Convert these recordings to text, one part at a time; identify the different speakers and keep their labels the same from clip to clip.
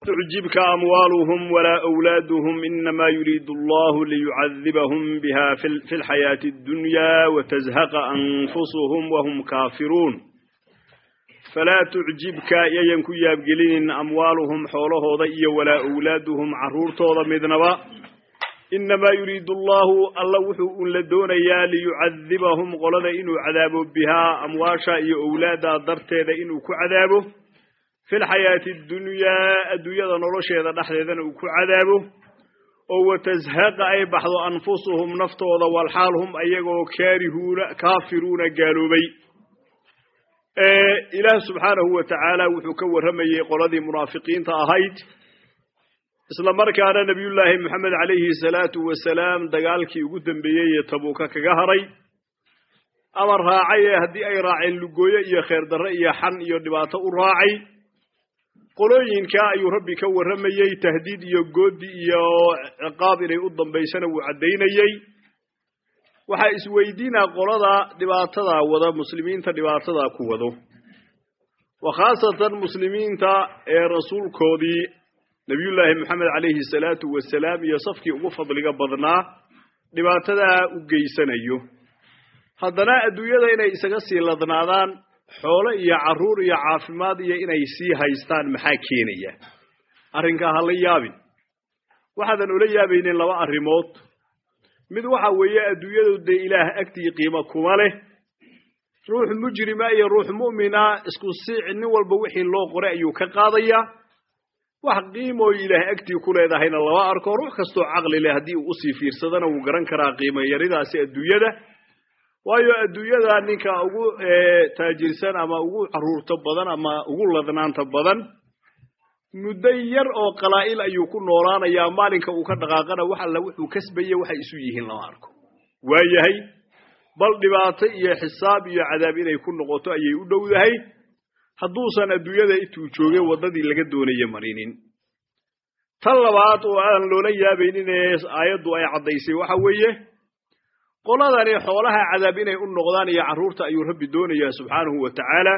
Speaker 1: تعجبك أموالهم ولا أولادهم إنما يريد الله ليعذبهم بها في الحياة الدنيا وتزهق أنفسهم وهم كافرون فلا تعجبك ينكو يابقلين أموالهم حوله ضي ولا أولادهم عرورتو مذنبا إنما يريد الله الله وحو لدونيا ليعذبهم قلد إنو عذابه بها أمواشا إي أولادا درتيدا إنو كعذابه في الحياة الدنيا الدنيا نرشيدا دحديدا إنو كعذابه وتزهق أي بحض أنفسهم نفتوضا والحال هم أيغو كارهون كافرون قالوا بي إله سبحانه وتعالى وحو كورمي قلدي منافقين تأهيد isla markaana nebiyullaahi moxamed calayhi salaatu wasalaam dagaalkii ugu dambeeyey ee tabuuka kaga haray ama raacay ee haddii ay raaceen lugooyo iyo kheer darre iyo xan iyo dhibaato u raacay qolooyinkaa ayuu rabbi ka warramayey tahdiid iyo goodi iyo ciqaab inay u dambaysana wuu caddaynayey waxaa isweydiinaa qolada dhibaatadaa wada muslimiinta dhibaatadaa ku wado wa khaasatan muslimiinta ee rasuulkoodii nebiyullaahi moxamed calayhi salaatu wasalaam iyo safkii ugu fadliga badnaa dhibaatadaa u geysanayo haddana adduunyada inay isaga sii ladnaadaan xoolo iyo carruur iyo caafimaad iyo inay sii haystaan maxaa keenaya arrinkaa ha la yaabin waxaadan ula yaabaynin laba arrimood mid waxa weeye adduunyadu dee ilaah agtii qiimo kuma leh ruux mujrima iyo ruux mu'mina isku siic nin walba wixii loo qoray ayuu ka qaadayaa wax qiimooy ilaah agtii ku leedahayna lama arko ruux kastoo caqli leh haddii uu usii fiirsadana wuu garan karaa qiimo yaridaasi adduunyada waayo adduunyada ninka ugu taajirsan ama ugu caruurta badan ama ugu ladnaanta badan muddo yar oo qalaa'il ayuu ku noolaanayaa maalinka uu ka dhaqaaqana wax alla wuxuu kasbaye waxay isu yihiin lama arko waayahay bal dhibaato iyo xisaab iyo cadaab inay ku noqoto ayay u dhowdahay hadduusan adduunyada intuu joogay waddadii laga doonaya marinin tan labaad oo aan loola yaabaynin ee aayaddu ay caddaysay waxa weeye qoladani xoolaha cadaab inay u noqdaan iyo carruurta ayuu rabbi doonayaa subxaanahu wa tacaala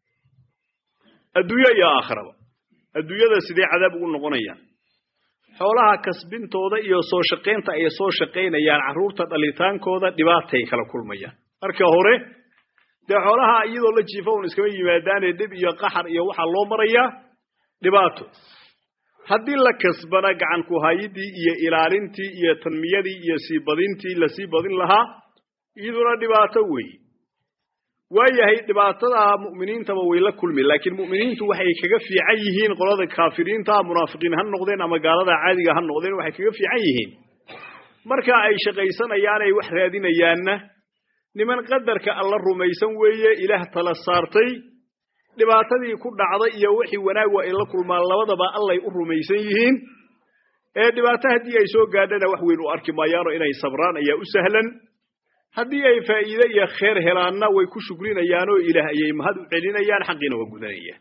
Speaker 1: adduunyo iyo aakhiraba adduunyada sidee cadaab ugu noqonayaan xoolaha kasbintooda iyo soo shaqaynta ay soo shaqaynayaan carruurta dhalitaankooda dhibaatay kala kulmayaan marka hore dee xoolaha iyadoo la jiifa un iskama yimaadaane dhib iyo qaxar iyo waxaa loo marayaa dhibaato haddii la kasbana gacan ku hayidii iyo ilaalintii iyo tanmiyadii iyo sii badintii lasii badin lahaa iyaduna dhibaato weeye waayahay dhibaatada mu'miniintaba way la kulmi laakiin mu'miniintu waxay kaga fiican yihiin qolada kaafiriinta munaafiqiin ha noqdeen ama gaalada caadiga ha noqdeen waxay kaga fiican yihiin marka ay shaqaysanayaan ay wax raadinayaanna niman qadarka alla rumaysan weeye ilaah tala saartay dhibaatadii ku dhacday iyo wixii wanaag waa ay la kulmaan labadaba allay u rumaysan yihiin ee dhibaato haddii ay soo gaadhana wax weyn u arki maayaano inay sabraan ayaa u sahlan haddii ay faa'iide iyo kheer helaanna way ku shukrinayaanoo ilaah ayay mahad u celinayaan xaqiina waa gudanayaan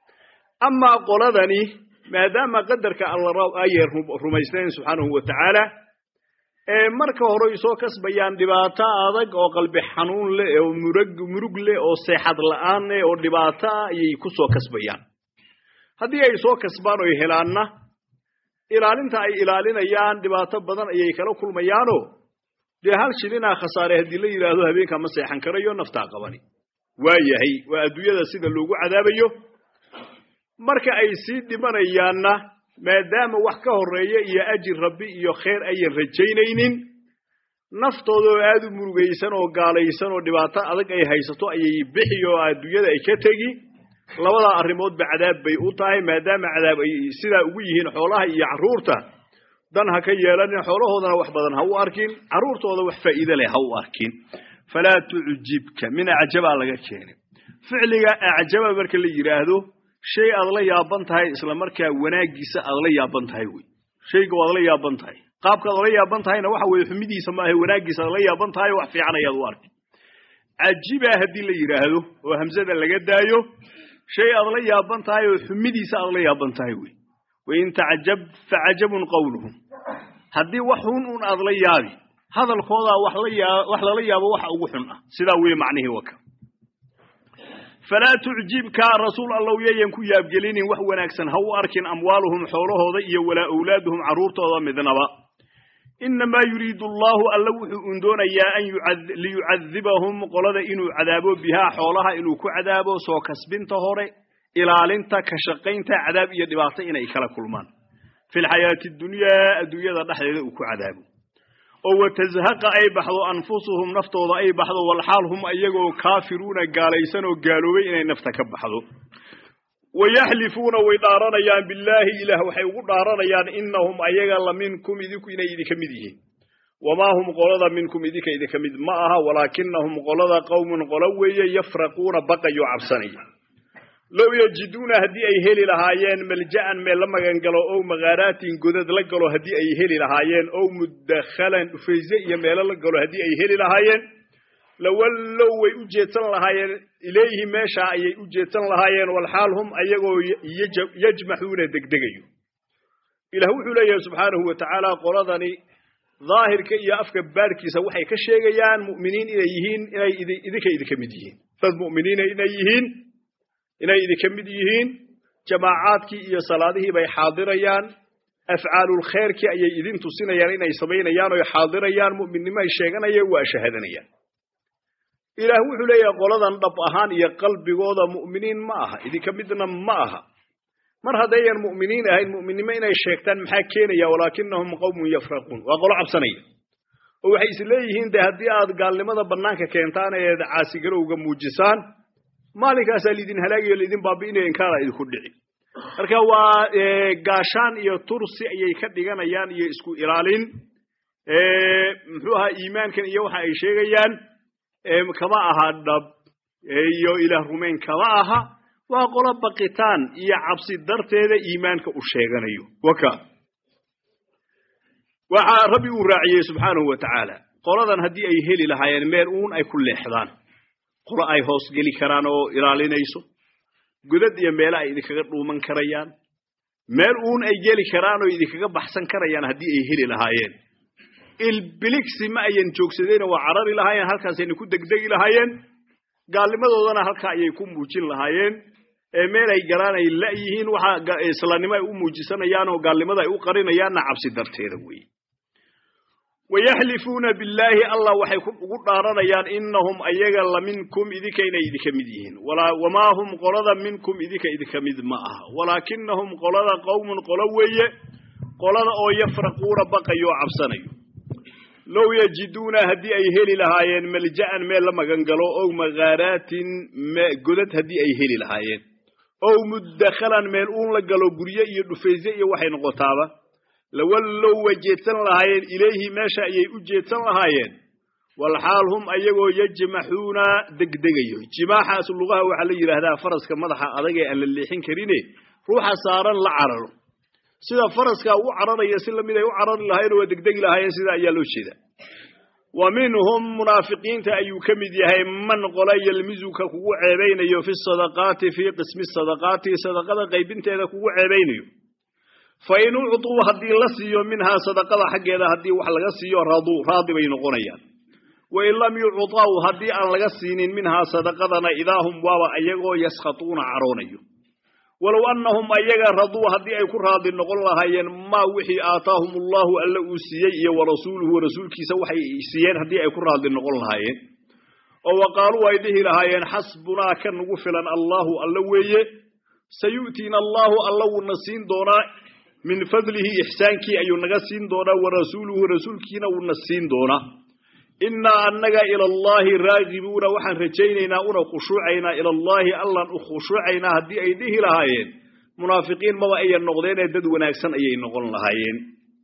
Speaker 1: amaa qoladani maadaama qadarka alla ayay rumaysnayn subxaanahu wa tacaala ee marka hore soo kasbayaan dhibaato adag oo qalbi xanuun leh oo murug murug leh oo seexad la'aan leh oo dhibaato ah ayay ku soo kasbayaan haddii ay soo kasbaan oy helaanna ilaalinta ay ilaalinayaan dhibaato badan ayay kala kulmayaanoo dee hal shilinaa khasaare haddii la yidhaahdo habeenkaa ma seexan karayo naftaa qabani waayahay waa adduunyada sida loogu cadaabayo marka ay sii dhimanayaanna maadaama wax ka horreeya iyo ajir rabbi iyo kheer ayan rajaynaynin naftooda oo aad u murugaysan oo gaalaysan oo dhibaato adag ay haysato ayay bixi oo adduunyada ay ka tegi labadaa arrimoodba cadaab bay u tahay maadaama cadaab ay sidaa ugu yihiin xoolaha iyo carruurta dan ha ka yeelanin xoolahoodana wax badan ha u arkin carruurtooda wax faa'iide leh ha u arkin falaa tucjibka min acjabaa laga keenay ficliga acjaba marka la yidhaahdo shay aad la yaaban tahay isla markaa wanaaggiisa aad la yaaban tahay wey shayga waad la yaaban tahay qaabka aad la yaaban tahayna waxa weeye xumidiisa maaha wanaaggiisa aad la yaaban tahay wax fiican ayaad u arki cajibaa haddii la yidhaahdo oo hamsada laga daayo shay aad la yaaban tahay oo xumidiisa aad la yaaban tahay wey wain tacjab facajabun qawluhum haddii wax xun un aad la yaabi hadalkoodaa wax lala yaabo waxa ugu xun ah sidaa weye macnihii waka falaa tucjibka rasuul allow yayan ku yaabgelinin wax wanaagsan ha u arkin amwaaluhum xoolahooda iyo walaa owlaaduhum carruurtooda midnaba inamaa yuriidu allahu alla wuxuu un doonayaa an liyucadibahum qolada inuu cadaabo bihaa xoolaha inuu ku cadaabo soo kasbinta hore ilaalinta ka shaqaynta cadaab iyo dhibaato inay kala kulmaan fi lxayaati dunyaa adduunyada dhexdeeda uu ku cadaabo oo watazhaqa ay baxdo anfusuhum naftooda ay baxdo walxaal hum ayagoo kaafiruuna gaalaysan oo gaaloobay inay nafta ka baxdo wayaxlifuuna way dhaaranayaan billaahi ilaah waxay ugu dhaaranayaan inahum ayaga la minkum idinku inay idinka mid yihiin wamaa hum qolada minkum idinka idinka mid ma aha walaakinahum qolada qowmun qolo weeye yafraquuna baqayo cabsanaya low yajiduuna haddii ay heli lahaayeen malja'an meel la magangalo ow makaaraatin godad la galo haddii ay heli lahaayeen ow mudakhalan dhufayse iyo meelo la galo haddii ay heli lahaayeen lawallow way u jeedsan lahaayeen ilayhi meeshaa ayay u jeedsan lahaayeen walxaal hum ayagoo yajmaxuuna degdegayo ilaah wuxuu leeyahay subxaanahu wa tacaala qoladani daahirka iyo afka baadhkiisa waxay ka sheegayaan mu'miniin inay yihiin inay idinka idinka mid yihiin dad mu'miniina inay yihiin inay idinka mid yihiin jamaacaadkii iyo salaadihii bay xaadirayaan afcaalulkhayrkii ayay idin tusinayaan inay samaynayaan oy xaadirayaan mu'minnimo ay sheeganayaan waa shahadanayaan ilaah wuxuu leeyahay qoladan dhab ahaan iyo qalbigooda mu'miniin ma aha idinka midna ma aha mar haddayan mu'miniin ahayn mu'minnimo inay sheegtaan maxaa keenaya walaakinahum qowmun yafraquun waa qolo cabsanaya oo waxay is leeyihiin de haddii aad gaalnimada bannaanka keentaan eed caasigarowga muujisaan maalinkaasaa laidin halaagayo laidin baabi'inayo inkaana idinku dhici marka waa gaashaan iyo tursi ayay ka dhiganayaan iyo isku ilaalin muxuu ahaa iimaankan iyo waxa ay sheegayaan kama aha dhab iyo ilaah rumayn kama aha waa qolo baqitaan iyo cabsi darteeda iimaanka u sheeganayo waka waxaa rabbi uu raaciyey subxaanahu wa tacaala qoladan haddii ay heli lahaayeen meel uun ay ku leexdaan qolo ay hoos geli karaan oo ilaalinayso godad iyo meelo ay idinkaga dhuuman karayaan meel uun ay geli karaan oo idinkaga baxsan karayaan haddii ay heli lahaayeen ilbiligsi ma ayan joogsadeen waa carari lahaayeen halkaasayna ku degdegi lahaayeen gaalnimadoodana halkaa ayay ku muujin lahaayeen meel ay galaan ay la'yihiin waxa islaamnimo ay u muujisanayaan oo gaalnimada ay u qarinayaanna cabsi darteeda weeye wayaxlifuuna billaahi allah waxay ugu dhaaranayaan inahum ayaga la minkum idinka inay idinka mid yihiin wamaa hum qolada minkum idinka idinka mid ma aha walaakinahum qolada qowmun qolo weeye qolada oo yafraquuna baqayo oo cabsanayo low yajiduuna haddii ay heli lahaayeen malja'an meel la magangalo ow makaaraatin godad haddii ay heli lahaayeen ow mudakhalan meel uun la galo gurye iyo dhufayse iyo waxay noqotaaba lawallow way jeedsan lahaayeen ilayhi meesha ayay u jeedsan lahaayeen walxaal hum ayagoo yajmaxuuna degdegayo jimaaxaas lugaha waxaa la yidhaahdaa faraska madaxa adag ee aan la leexin karine ruuxa saaran la cararo sida faraska u cararaya si lamid ay u carari lahaayeen waa degdegi lahaayeen sida ayaa loo jeeda wa minhum munaafiqiinta ayuu ka mid yahay man qola yelmizuka kugu ceebaynayo fi sadaqaati fii qismi sadaqaati sadaqada qaybinteeda kugu ceebaynayo fa in ucطuu haddii la siiyo minhaa sadaqada xaggeeda haddii wax laga siiyo raduu raadi bay noqonayaan wain lam yucطaw haddii aan laga siinin minhaa sadaqadana idaahum waaba ayagoo yaskhatuuna caroonayo walow annahum ayaga raduu haddii ay ku raadi noqon lahaayeen maa wixii aataahum allahu alla uu siiyey iyo warasuuluhu rasuulkiisa waxay siiyeen haddii ay ku raadi noqon lahaayeen oo wa qaaluu ay dhihi lahaayeen xasbunaa ka nagu filan allahu alla weeye sayu'tiina allahu alla wuuna siin doonaa min fadlihi ixsaankii ayuu naga siin doonaa warasuuluhu rasuulkiina wuuna siin doonaa innaa annaga ila allaahi raagibuuna waxaan rajaynaynaa una khushuucaynaa ila allaahi allaan u khushuucaynaa haddii ay dhihi lahaayeen munaafiqiin maba ayan noqdeenee dad wanaagsan ayay noqon lahaayeen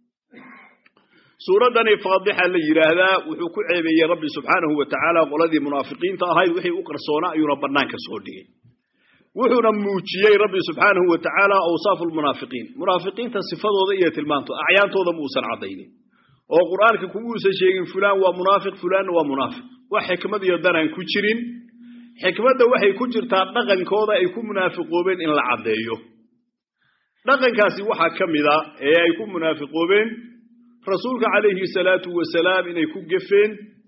Speaker 1: suuraddani faadixa la yidhaahdaa wuxuu ku ceebeeyey rabbi subxaanahu wa tacaala qoladii munaafiqiinta ahayd wixii u qarsoonaa ayuuna bannaanka soo dhigay wuxuuna muujiyey rabbi subxaanahu wa tacaala awsaafu lmunaafiqiin munaafiqiinta sifadooda iyo tilmaanto acyaantooda muusan caddaynin oo qur'aanka kumuusan sheegin fulaan waa munaafiq fulaanna waa munaafiq wax xikmad iyo danaan ku jirin xikmadda waxay ku jirtaa dhaqankooda ay ku munaafiqoobeen in la caddeeyo dhaqankaasi waxaa ka mid a ee ay ku munaafiqoobeen rasuulka calayhi salaatu wasalaam inay ku gefeen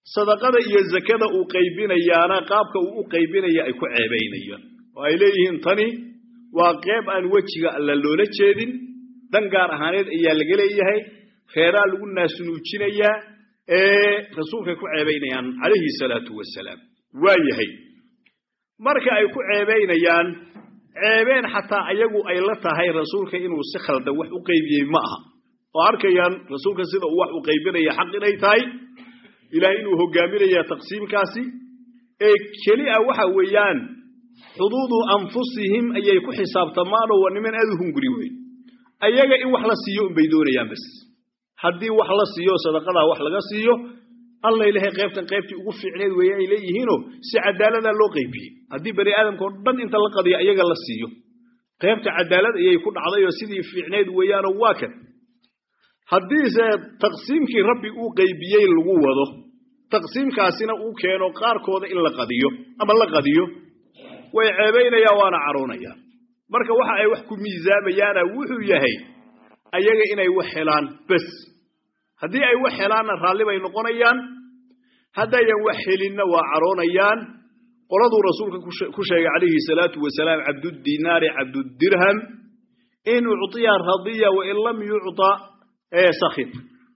Speaker 1: sadaqada iyo zakada uu qaybinayaana qaabka uu u qaybinaya ay ku ceebaynayaan oo ay leeyihiin tani waa qeyb aan wejiga alla loola jeedin dan gaar ahaaneed ayaa laga leeyahay reeraa lagu naasunuujinayaa ee rasuulkay ku ceebaynayaan calayhi salaatu wasalaam waa yahay marka ay ku ceebaynayaan ceebeen xataa ayagu ay la tahay rasuulka inuu si khaldan wax u qaybiyey ma aha oo arkayaan rasuulka sida uu wax u qaybinaya xaq inay tahay ilahay inuu hogaaminaya taqsiimkaasi ee keli a waxa weeyaan xuduudu anfusihim ayay ku xisaabtamaanoo waa niman aad u hunguri weyn ayaga in wax la siiyo unbay doonayaan bas haddii wax la siiyo sadaqadaa wax laga siiyo alla ilahay qaybtan qaybtii ugu fiicneed weeye ay leeyihiinoo si cadaaladaa loo qaybiyey haddii bani aadamka oo dhan inta la qadiyo ayaga la siiyo qaybta cadaalad ayay ku dhacdayoo sidii fiicneed weeyaanoo waa kan haddiise taqsiimkii rabbi uu qaybiyey lagu wado taqsiimkaasina uu keeno qaarkooda in la qadiyo ama la qadiyo way ceebaynayaan waana caroonayaan marka waxa ay wax ku miisaamayaana wuxuu yahay ayaga inay wax helaan bes haddii ay wax helaanna raalli bay noqonayaan haddayan wax helinna waa caroonayaan qoladuu rasuulka ku sheegay calayhi salaatu wasalaam cabdudinaari cabduddirham in ucطiya radiya wain lam yucطa sakit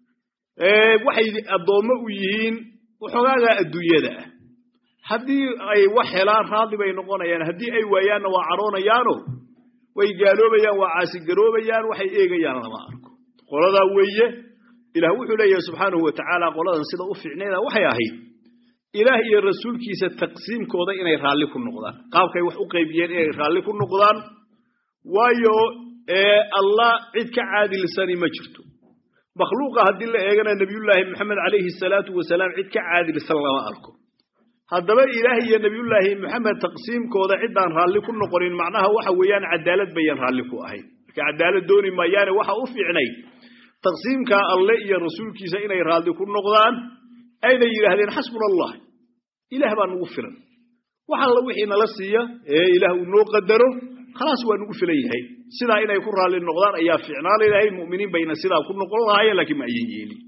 Speaker 1: waxay addoommo u yihiin waxoogaagaa adduunyada ah haddii ay wax helaan raalli bay noqonayaan haddii ay waayaanna waa caroonayaano way gaaloobayaan waa caasigaroobayaan waxay eegayaan lama arko qoladaa weeye ilaah wuxuu leeyahay subxaanahu wa tacaala qoladan sida u fiicnayda waxay ahayd ilaah iyo rasuulkiisa taqsiimkooda inay raalli ku noqdaan qaabkay wax u qaybiyeen inay raalli ku noqdaan waayo allah cid ka caadilsani ma jirto makhluuqa haddii la eegana nebiyullaahi maxamed calayhi salaatu wasalaam cid ka caadilsan lama arko haddaba ilaah iyo nebiyullaahi maxamed taqsiimkooda ciddaan raalli ku noqonin macnaha waxa weeyaan cadaalad bayan raalli ku ahayn marka cadaalad dooni maayaane waxa u fiicnay taqsiimkaa alle iyo rasuulkiisa inay raalli ku noqdaan ayna yidhaahdeen xasbuna allah ilaah baa nugu filan wax alla wixii nala siiya ee ilaah uu noo qadaro khalaas waa nugu filan yahay sidaa inay ku raalli noqdaan ayaa fiicnaa leedahay mu'miniin bayna sidaa ku noqon lahaayeen laakiin ma ayan yeelin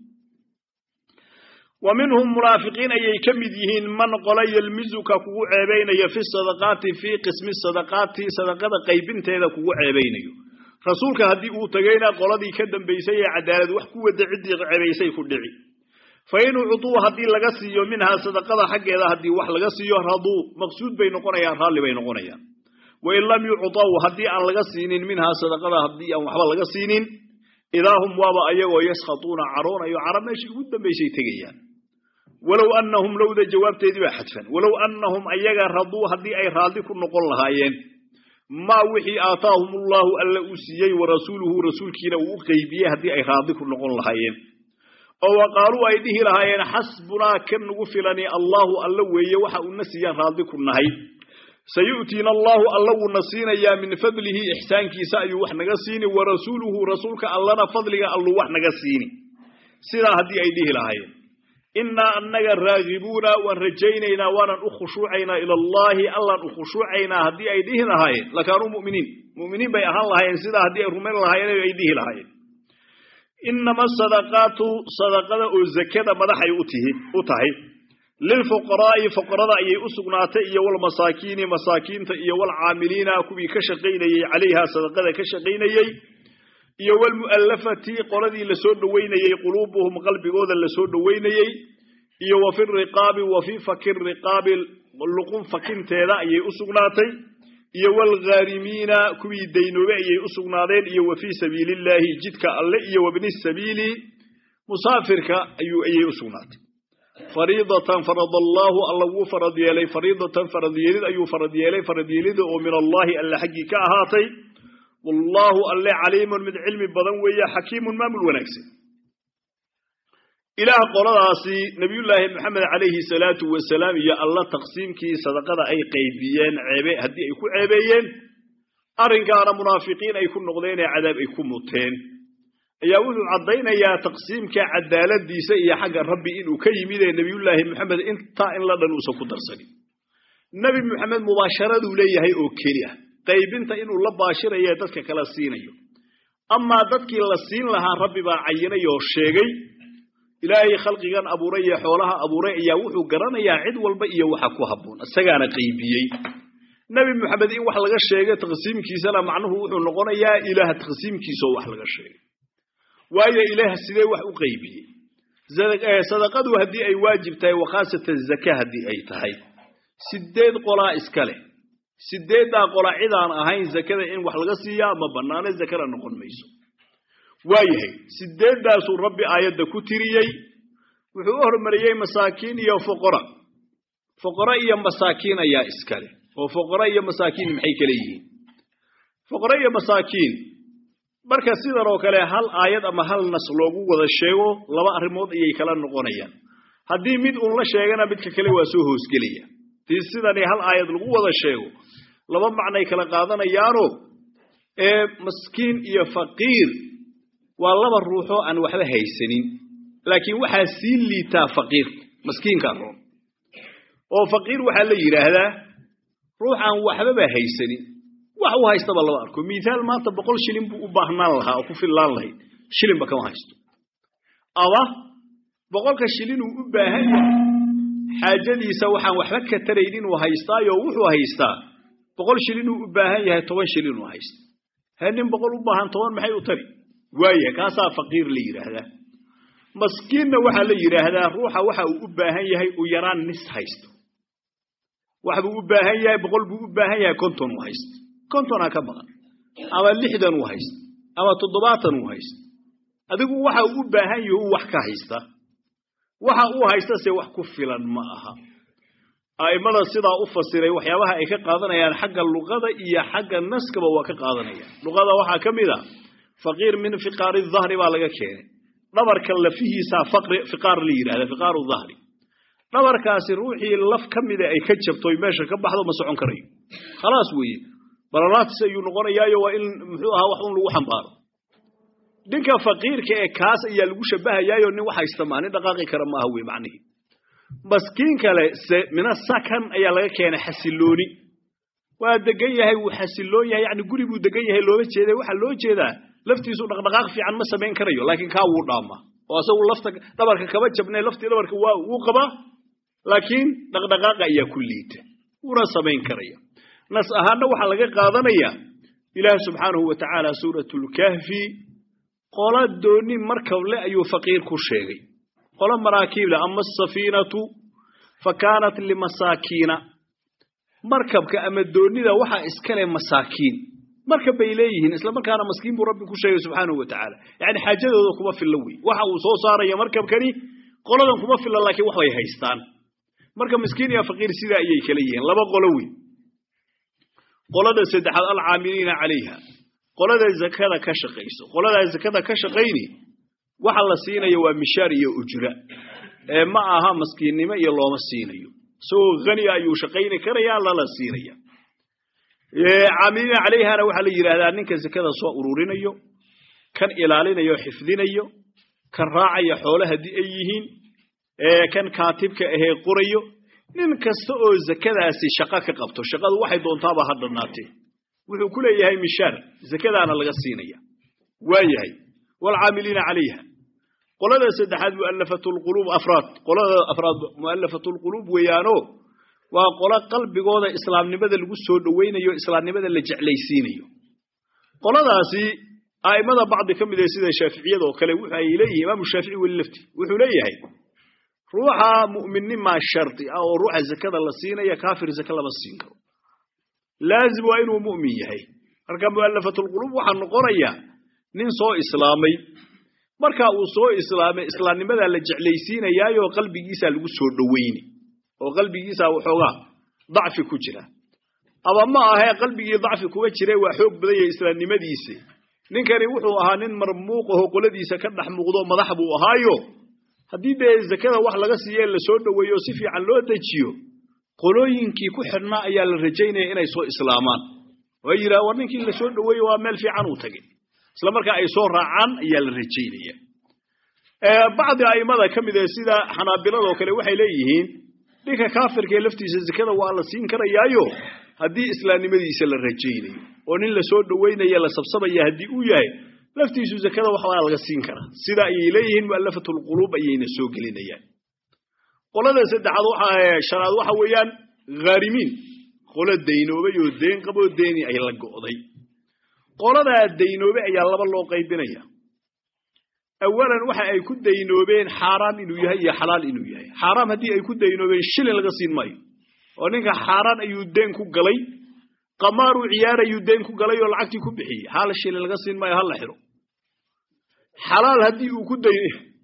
Speaker 1: wa minhum munaafiqiin ayay ka mid yihiin man qola yelmizuka kugu ceebaynayo fi sadaqaati fii qismi sadaqaati sadaqada qaybinteeda kugu ceebaynayo rasuulka haddii uu tagayna qoladii ka dambaysay ee cadaalad wax ku wada ciddii ceebaysay ku dhici fa in ucuu haddii laga siiyo minhaa sadaqada xaggeeda haddii wax laga siiyo raduu maqsuud bay noqonayaan raalli bay noqonayaan wain lam yucطaw haddii aan laga siinin minhaa sadaqada haddii aan waxba laga siinin idaa hum waaba ayagoo yaskhatuuna caroonayo cara meeshii ugu dambaysay tegayaan walow annahum lowda jawaabteedii baa xadfan walow annahum ayaga raduu haddii ay raalli ku noqon lahaayeen maa wixii aataahum ullahu alla uu siiyey wa rasuuluhu rasuulkiina uu u qeybiyey haddii ay raalli ku noqon lahaayeen oo wa qaaluu ay dhihi lahaayeen xasbunaa kan nagu filani allahu alla weeye waxa uuna siiyaan raalli ku nahay sayu'tiina allahu alla wuuna siinayaa min fadlihi ixsaankiisa ayuu wax naga siini wa rasuuluhu rasuulka allana fadliga alluu wax naga siini sidaa haddii ay dhihi lahaayeen innaa annaga raagibuuna waan rajaynaynaa waanan u khushuucaynaa ila allaahi allaan u khushuucaynaa haddii ay dhihi lahaayeen lakaanuu mu'miniin mu'miniin bay ahaan lahaayeen sidaa haddii ay rumayn lahaayeen ay dhihi lahaayeen innama sadaqaatu sadaqada oo zakada madaxay u tahay lilfuqaraa'i fuqarada ayay u sugnaatay iyo walmasaakiini masaakiinta iyo walcaamiliina kuwii ka shaqaynayey calayha sadaqada ka shaqaynayey iyo walmu'allafati qoladii lasoo dhoweynayey quluubuhum qalbigooda lasoo dhoweynayey iyo wa fi riqaabi wa fii faki riqaabi luqun fakinteeda ayay u sugnaatay iyo walghaarimiina kuwii daynoobe ayay u sugnaadeen iyo wa fii sabiilillaahi jidka alle iyo wabni sabiili musaafirka ayay u sugnaatay fariidatan farad allaahu alla wuu farad yeelay fariidatan faradyeelid ayuu farad yeelay faradyeelida oo min allaahi alle xaggii ka ahaatay wallaahu alle caliimun mid cilmi badan weeye xakiimun maamul wanaagsan ilaah qoladaasi nabiyullaahi maxamed calayhi salaatu wasalaam iyo alla taqsiimkii sadaqada ay qaybiyeen ceebe haddii ay ku ceebeeyeen arrinkaana munaafiqiin ay ku noqdeen ee cadaab ay ku muteen ayaa wuxuu caddaynayaa taqsiimka cadaaladiisa iyo xagga rabbi inuu ka yimid ee nebiyullaahi maxamed intaa in la dhan uusan ku darsanin nebi maxamed mubaasharaduu leeyahay oo keli ah qaybinta inuu la baashirayo dadka kala siinayo amaa dadkii la siin lahaa rabbi baa cayinay oo sheegay ilaahay khalqigan abuuray iyo xoolaha abuuray ayaa wuxuu garanayaa cid walba iyo waxa ku habboon isagaana qaybiyey nebi moxamed in wax laga sheegay taqsiimkiisana macnuhu wuxuu noqonayaa ilaah taqsiimkiisaoo wax laga sheegay waayo ilaah sidee wax u qaybiyey sadaqadu haddii ay waajib tahay wakhaasatan zaka haddii ay tahay sideed qolaa iska leh sideeddaa qola cidaan ahayn zakada in wax laga siiyaa ma bannaane zakana noqon mayso waayahay sideeddaasuu rabbi aayadda ku tiriyey wuxuu u hormariyey masaakiin iyo foqora foqoro iyo masaakiin ayaa iska leh oo foqoro iyo masaakiin maxay kale yihiin foqoro iyo masaakiin marka sidan oo kale hal aayad ama hal nas loogu wada sheego laba arrimood ayay kala noqonayaan haddii mid uun la sheegana midka kale waa soo hoosgelaya tii sidani hal aayad lagu wada sheego laba macnay kala qaadanayaano ee maskiin iyo faqiir waa laba ruuxoo aan waxba haysanin laakiin waxaa sii liitaa faqiirka maskiinkaa roon oo faqiir waxaa la yidhaahdaa ruux aan waxbaba haysanin wax u haystaba lama arko mithaal maanta boqol shilin buu u baahnaan lahaa oo ku fillaan lahayd shilinba kama haysto ama boqolka shilin uu u baahan yahay xaajadiisa waxaan waxba ka taraynin uu haystaayo wuxuu haystaa boqol shilin uu u baahan yahay toban shilin uu haysta he nin boqol u baahan toban maxay u tari waayahay kaasaa faqiir la yidhaahdaa maskiinna waxaa la yidhaahdaa ruuxa waxa uu u baahan yahay uu yaraan nis haysto wax buu u baahan yahay boqol buu u baahan yahay konton uu haysto kontonaa ka maqan ama lixdan uu haysto ama toddobaatan uu haysto adigu waxa uu u baahan yahu wax ka haysta waxa uu haysta se wax ku filan ma aha a'immada sidaa u fasiray waxyaabaha ay ka qaadanayaan xagga luqada iyo xagga naskaba waa ka qaadanayaan luqada waxaa ka mid a faqiir min fiqaari dahri baa laga keenay dhabarka lafihiisaa fiqaar la yidhahda fiqaaru dahri dhabarkaasi ruuxii laf ka mida ay ka jabtoy meesha ka baxdo ma socon karayo khalaas weeye baralaatis ayuu noqonayaayo waa in muxuu ahaa wax un lagu xambaaro ninka faqiirka ee kaas ayaa lagu shabahayaayo nin wax haysta maa nin dhaqaaqi kara maaha wey macnihii maskiin kale se mina sakan ayaa laga keenay xasilooni waa degan yahay wuu xasiloon yahay yani guri buu degan yahay loola jeeda waxaa loo jeedaa laftiisu dhaqdhaqaaq fiican ma samayn karayo laakiin kaa wuu dhaamaa oo asagu lafta dhabarka kaba jabne laftii dhabarka waa wuu qabaa laakiin dhaqdhaqaaqa ayaa ku liita wuuna samayn karaya nas ahaanna waxaa laga qaadanayaa ilaah subxaanahu wa tacaala suuratulkahfi qola dooni markable ayuu faqiir ku sheegay qolo maraakiible ama asafiinatu fa kaanat limasaakiina markabka ama doonida waxaa iskale masaakiin markab bay leeyihiin isla markaana maskiin buu rabbi ku sheegay subxaanahu wa tacaala yacni xaajadooda kuma filla wey waxa uu soo saaraya markabkani qoladan kuma filla laakiin wax bay haystaan marka miskiin iyo faqiir sidaa ayay kala yihiin laba qolo wey qolada saddexaad alcaamiliina calayha qolada zakada ka shaqayso qoladaa zakada ka shaqayni waxa la siinayo waa mishaar iyo ujra ee ma aha maskiinnimo iyo looma siinayo isagoo haniya ayuu shaqayni karaya lala siinaya caamiliina calayhana waxaa la yidhaahdaa ninka zakada soo ururinayo kan ilaalinayo xifdinayo kan raacaya xoole haddii ay yihiin kan kaatibka ahee qorayo nin kasta oo zakadaasi shaqo ka qabto shaqadu waxay doontaaba ha dhannaatee wuxuu ku leeyahay mishaar zakadaana laga siinaya waa yahay waalcaamiliina calayha qolada saddexaad mualafatulquluub afraad qolada afraad mu'alafatulquluub weeyaano waa qolo qalbigooda islaamnimada lagu soo dhowaynayo islaamnimada la jeclaysiinayo qoladaasi a'immada bacdi ka mid ee sida shaaficiyada oo kale wuxu ay leeyihin imaamu shaafici weli lafti wuxuu leeyahay ruuxa mu'minnimaa shardi ah oo ruuxa zakada la siinaya kaafir zaka lama siin karo laazim waa inuu mu'min yahay marka mu'alafatulquluub waxaa noqonaya nin soo islaamay marka uu soo islaamay islaamnimadaa la jeclaysiinayaayo qalbigiisaa lagu soo dhowayni oo qalbigiisaa waxoogaa dacfi ku jira ama ma ahee qalbigii dacfi kuma jire waa xoog badan yahay islaamnimadiisi ninkani wuxuu ahaa nin marmuuqaho qoladiisa ka dhex muuqdo madax buu ahaayo haddii dee zakada wax laga siiye la soo dhoweeyo si fiican loo dejiyo qolooyinkii ku xidhnaa ayaa la rajaynaya inay soo islaamaan oo yidhaha war ninkii la soo dhoweeye waa meel fiican uu tagay isla markaa ay soo raacaan ayaa la rajaynaya bacdi a'immada ka mid ee sida xanaabiladoo kale waxay leeyihiin ninka kaafirkaee laftiisa zakada waa la siin karayaayo haddii islaamnimadiisa la rajaynayo oo nin la soo dhoweynaya la sabsabaya haddii uu yahay laftiisu zakada waxbaa laga siin karaa sida ayay leeyihiin mu'allafatu lquluub ayayna soo gelinayaan qolada saddexaad waxa shanaad waxa weeyaan ghaarimiin qolo daynoobay oo deen qaboo deeni ay la go'day qoladaa daynoobay ayaa laba loo qaybinaya awalan waxa ay ku daynoobeen xaaraam inuu yahay iyo xalaal inuu yahay xaaraam haddii ay ku daynoobeen shilin laga siin maayo oo ninka xaaraan ayuu deen ku galay qamaaruu ciyaar ayuu deen ku galay oo lacagtii ku bixiyey hal shilin laga siin maayo hala xiro xalaal haddii uu ku day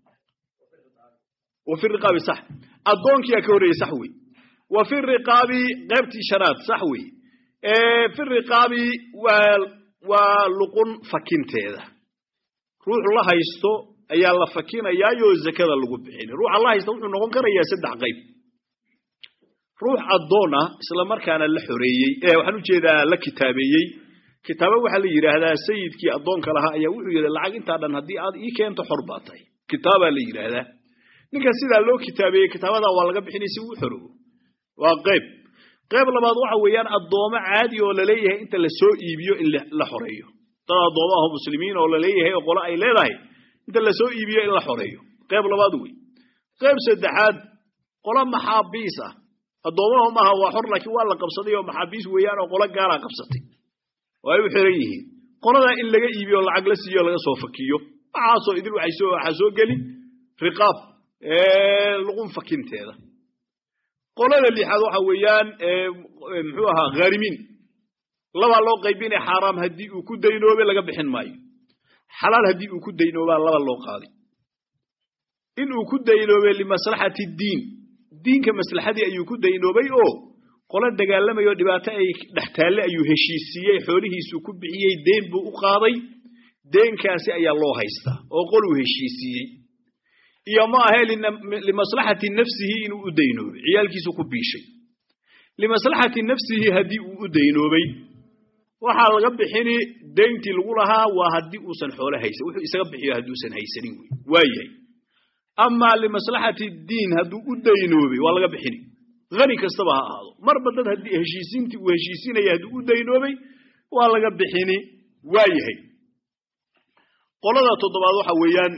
Speaker 1: wa fi riqaabi sax addoonkiyaa ka horreeyey sax wey wa fi riqaabi qaybtii shanaad sax wey fi riqaabi waa waa luqun fakinteeda ruux la haysto ayaa la fakinayaayoo zakada lagu bixin ruuxa la haysta wuxuu noqon karayaa saddex qayb ruux addoon ah isla markaana la xoreeyey ee waxaan ujeedaa la kitaabeeyey kitaabo waxaa la yidhaahdaa sayidkii addoonka lahaa ayaa wuxuu yidhi lacag intaa dhan haddii aad ii keento xor baa tahay kitaabaa la yidhaahdaa ninka sidaa loo kitaabeeyey kitaabadaa waa laga bixinay si uu xorogo waa qayb qayb labaad waxa weeyaan addoomo caadi oo laleeyahay inta la soo iibiyo in la xoreeyo dad addoomo aho muslimiin oo laleeyahay oo qolo ay leedahay inta la soo iibiyo in la xoreeyo qayb labaad wey qayb saddexaad qolo maxaabiis ah addoomaha maaha waa xor laakiin waa la qabsaday oo maxaabiis weeyaan oo qolo gaalaa qabsatay oo ay u xiran yihiin qoladaa in laga iibiyo lacag la siiyo laga soo fakiyo waxaasoo idil waxaa soo geli riqaab luqun fakinteeda qolada lixaad waxa weeyaan muxuu ahaa ghaarimiin labaa loo qaybinaya xaaraam haddii uu ku daynoobe laga bixin maayo xalaal haddii uu ku daynoobaa laba loo qaaday in uu ku daynoobe limaslaxati diin diinka maslaxadii ayuu ku daynoobay oo qolo dagaalamayo dhibaato ay dhex taalle ayuu heshiisiiyey xoolihiisuu ku bixiyey deen buu u qaaday deenkaasi ayaa loo haystaa oo qoluu heshiisiiyey iyo ma ahe limaslaxati nafsihi inuu u daynoobay ciyaalkiisu ku biishay limaslaxati nafsihi haddii uu u daynoobay waxaa laga bixini deyntii lagu lahaa waa haddii uusan xoolo haysan wuxuu isaga bixiyo hadduusan haysanin wey waayahay amaa limaslaxati diin hadduu u daynoobay waa laga bixini hani kastaba ha ahaado marba dad haddii heshiisiintii uu heshiisinaya hadduu u daynoobay waa laga bixini waayahay qolada toddobaad waxa weeyaan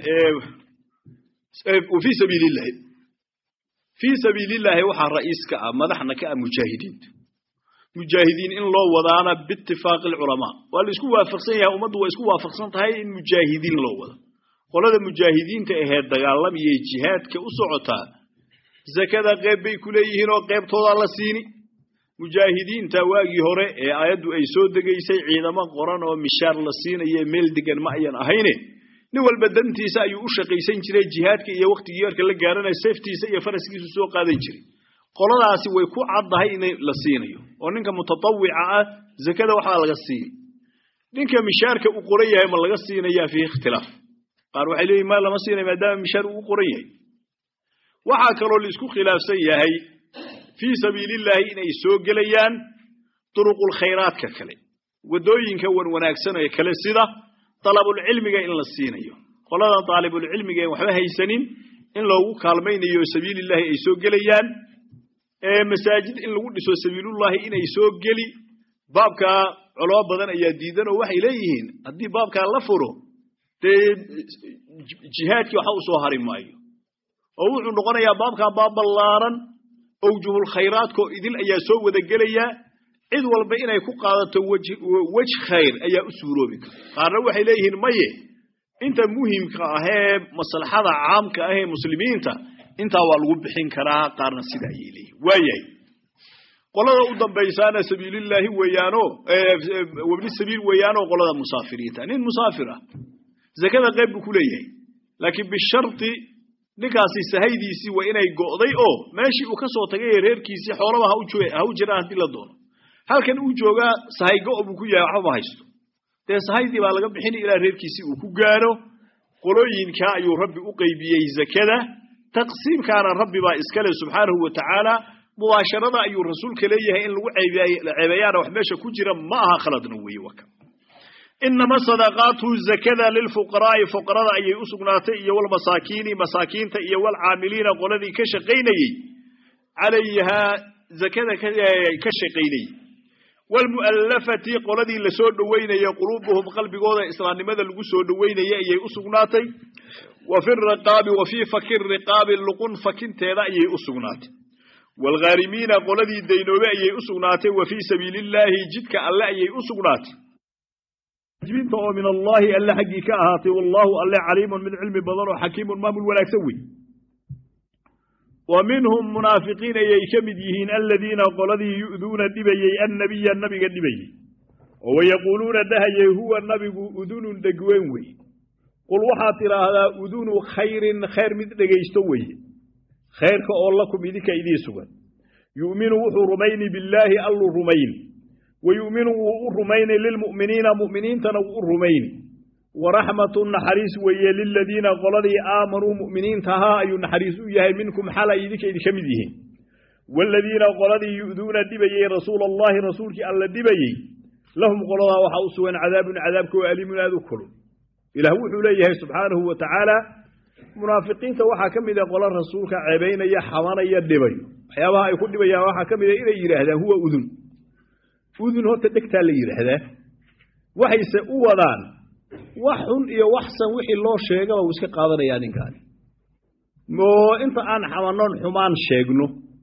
Speaker 1: fii sabiilillahi fii sabiilillahi waxaa ra'iis ka ah madaxna ka ah mujaahidiinta mujaahidiin in loo wadaana biitifaaqi alculamaa waa la isku waafaqsan yahay ummaddu waa isku waafaqsan tahay in mujaahidiin loo wado qolada mujaahidiinta ahee dagaalamaya jihaadka u socotaa zakada qeyb bay ku leeyihiin oo qeybtoodaa la siini mujaahidiinta waagii hore ee aayaddu ay soo degaysay ciidamo qoran oo mishaar la siinaye meel degan ma ayan ahayne nin walba dantiisa ayuu u shaqaysan jiray jihaadka iyo wakhtigii marka la gaaranayo seeftiisa iyo faraskiisu soo qaadan jiray qoladaasi way ku caddahay in la siinayo oo ninka mutatawica ah zakada waxbaa laga siiyey ninka mishaarka u qoran yahay ma laga siinayaa fiihi ikhtilaaf qaar waxay leeyihin ma lama siinay maadaama mishaar uu qoran yahay waxaa kaloo la isku khilaafsan yahay fii sabiilillaahi inay soo gelayaan duruqulkhayraadka kale waddooyinka wan wanaagsan ee kale sida dalabulcilmiga in la siinayo qoladan daalibulcilmiga en waxba haysanin in loogu kaalmaynayo sabiilillaahi ay soo gelayaan masaajid in lagu dhiso sabiilullaahi inay soo geli baabkaa culamo badan ayaa diidan oo waxay leeyihiin haddii baabkaa la furo dee jihaadkii waxa u soo hari maayo oo wuxuu noqonayaa baabkaa baab ballaaran owjuhulkhayraadkoo idil ayaa soo wada gelayaa cid walba inay ku qaadato wej khayr ayaa u suuroobi kara qaarna waxay leeyihiin maye inta muhimka ahee maslaxada caamka ahee muslimiinta intaa waa lagu bixin karaa qaarna sida ayay leeyihin waayahay qolada u dambaysaana sabiilillaahi weeyaano wabni sabiil weeyaanoo qolada musaafiriinta nin musaafir ah zakada qayb buu ku leeyahay laakiin bisharti ninkaasi sahaydiisii waa inay go'day oo meeshii uu ka soo tagay ee reerkiisii xoolaba ha u jiraan haddii la doono halkan uu joogaa sahay go' buu ku yahay waxba ma haysto dee sahaydii baa laga bixinay ilaa reerkiisii uu ku gaaro qolooyinkaa ayuu rabbi u qaybiyey zakada taqsiimkaana rabbi baa iskale subxaanahu wa tacaala mubaasharada ayuu rasuulka leeyahay in lagu ceebeeyaana wax meesha ku jira ma aha khaladna weeye waka inama sadaqaatu zakada lilfuqaraa'i fuqarada ayay u sugnaatay iyo walmasaakiini masaakiinta iyo walcaamiliina qoladii ka shaqaynayey calayhaa zakada ka shaqaynayey waalmu'allafati qoladii la soo dhoweynaya quluubuhum qalbigooda islaamnimada lagu soo dhoweynaya ayay u sugnaatay wa fi riqaabi wa fii faki riqaabi luqun fakinteeda ayay u sugnaatay waalghaarimiina qoladii daynoobe ayay u sugnaatay wa fii sabiili illaahi jidka alle ayay u sugnaatay jibinta oo min allaahi alle xaggii ka ahaatay wallaahu alle caliimun mid cilmi badan oo xakiimun maamul wanaagsan wey wa minhum munaafiqiin ayay ka mid yihiin aladiina qoladii yu'duuna dhibayey annabiya nabiga dhibayey oo wayaquuluuna dhahayey huwa nabigu udunun dhegweyn wey qul waxaad tidhaahdaa udunu khayrin khayr mid dhegaysto weye khayrka oo lakum idinka idii sugan yu'minu wuxuu rumayni billaahi alluu rumayni wa yu'minu wuu u rumayni lilmu'miniina mu'miniintana wuu u rumayni waraxmatu naxariis weeye liladiina qoladii aamanuu mu'miniinta ahaa ayuu naxariis u yahay minkum xal ay idinka idinka mid yihiin waaladiina qoladii yu'duuna dhibayey rasuula allahi rasuulkii alla dhibayey lahum qoladaa waxaa u sugan cadaabun cadaabka oo aliimun aad u kulun ilaah wuxuu leeyahay subxaanahu wa tacaala munaafiqiinta waxaa ka mid a qola rasuulka ceebaynaya xabanaya dhibayo waxyaabaha ay ku dhibayaan waxaa ka mid a inay yidhaahdaan huwa udun udun horta dhegtaa la yidhaahdaa waxayse u wadaan wax xun iyo waxsan wixii loo sheegaba uu iska qaadanayaa ninkaani oo inta aan xamanoon xumaan sheegno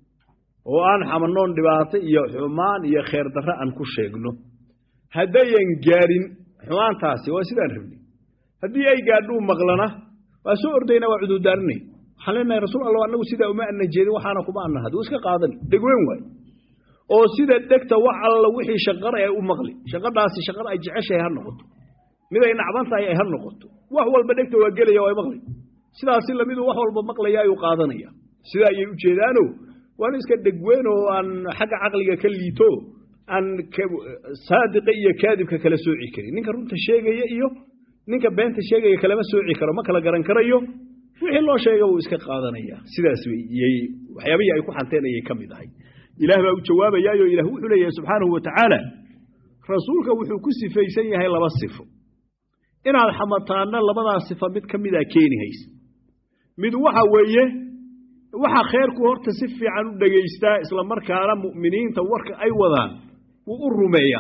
Speaker 1: oo aan xamanoon dhibaato iyo xumaan iyo kheer darre aan ku sheegno haddayan gaadhin xumaantaasi waa sidaan rabnay haddii ay gaadhuu maqlana waa soo ordayna waa cudurdaarinay waxaan leenahay rasuul allah annagu sidaa uma ana jeedin waxaana kuma ana had iska qaadani dhegweyn waay oo sida dhegta wax alla wixii shaqara ay u maqli shaqadhaasi shaqada ay jeceshahay ha noqoto mid ay nacban tahay ay ha noqoto wax walba dhegta waa gelaya waa maqli sidaasi lamidu wax walba maqlaya ayuu qaadanaya sidaa ayay u jeedaano waana iska dhegweyn oo aan xagga caqliga ka liito aan saadiqa iyo kaadibka kala sooci karin ninka runta sheegaya iyo ninka beenta sheegaya kalama sooci karo ma kala garan karayo wixii loo sheega wuu iska qaadanaya sidaas waxyaabihii ay ku xanteen ayay ka mid ahay ilaah baa u jawaabayaayo ilah wuxuu leeyahay subxaanahu wa tacaala rasuulka wuxuu ku sifaysan yahay laba sifo inaad xamataanna labadaa sifa mid ka mida keeni haysa mid waxa weeye waxa kheerku horta si fiican u dhegaystaa islamarkaana mu'miniinta warka ay wadaan wuu u rumeeya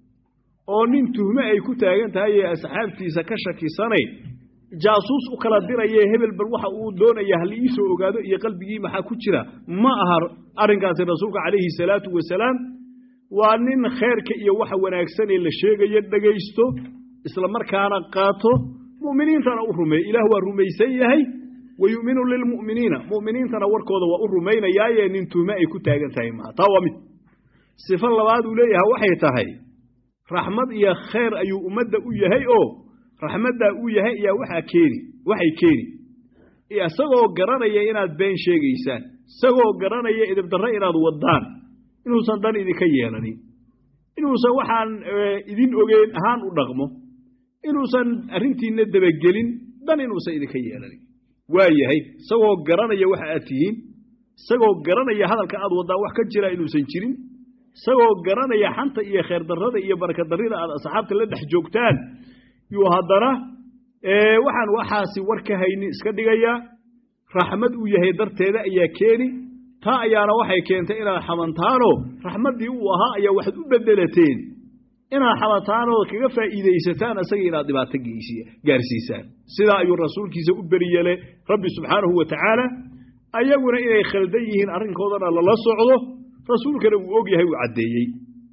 Speaker 1: oo nin tuhme ay ku taagan tahay ee asxaabtiisa ka shakisanayn jaasuus u kala diraye hebel bal waxa uu doonaya hal iisoo ogaado iyo qalbigii maxaa ku jira ma aha arrinkaasi rasuulka calayhi salaatu wasalaam waa nin kheerka iyo waxa wanaagsanee la sheegayo dhegaysto isla markaana qaato mu'miniintana u rumeey ilaah waa rumaysan yahay wa yu'minu lilmu'miniina mu'miniintana warkooda waa u rumaynayaaye nin tuhme ay ku taagan tahay maaha taa waa mid sifo labaad uu leeyahay waxay tahay raxmad iyo khayr ayuu ummadda u yahay oo raxmaddaa uu yahay ayaa waxaa keeni waxay keeni isagoo garanaya inaad been sheegaysaan isagoo garanaya idibdarre inaad waddaan inuusan dan idinka yeelanin inuusan waxaan idin ogeyn ahaan u dhaqmo inuusan arrintiinna dabagelin dan inuusan idinka yeelanin waa yahay isagoo garanaya waxa aad tihiin isagoo garanaya hadalka aad waddaan wax ka jira inuusan jirin isagoo garanaya xanta iyo kheerdarrada iyo barakadarrida aad asxaabta la dhex joogtaan yuu haddana waxaan waxaasi war ka haynin iska dhigayaa raxmad uu yahay darteeda ayaa keeni taa ayaana waxay keentay inaad xamantaanoo raxmaddii uu ahaa ayaa waxaad u bedelateen inaad xamantaanoo kaga faa'iidaysataan isaga inaad dhibaato gaarsiisaan sidaa ayuu rasuulkiisa u beriyeele rabbi subxaanahu wa tacaala ayaguna inay khaldan yihiin arrinkoodana lala socdo rasuulkana uu og yahay uu caddeeyey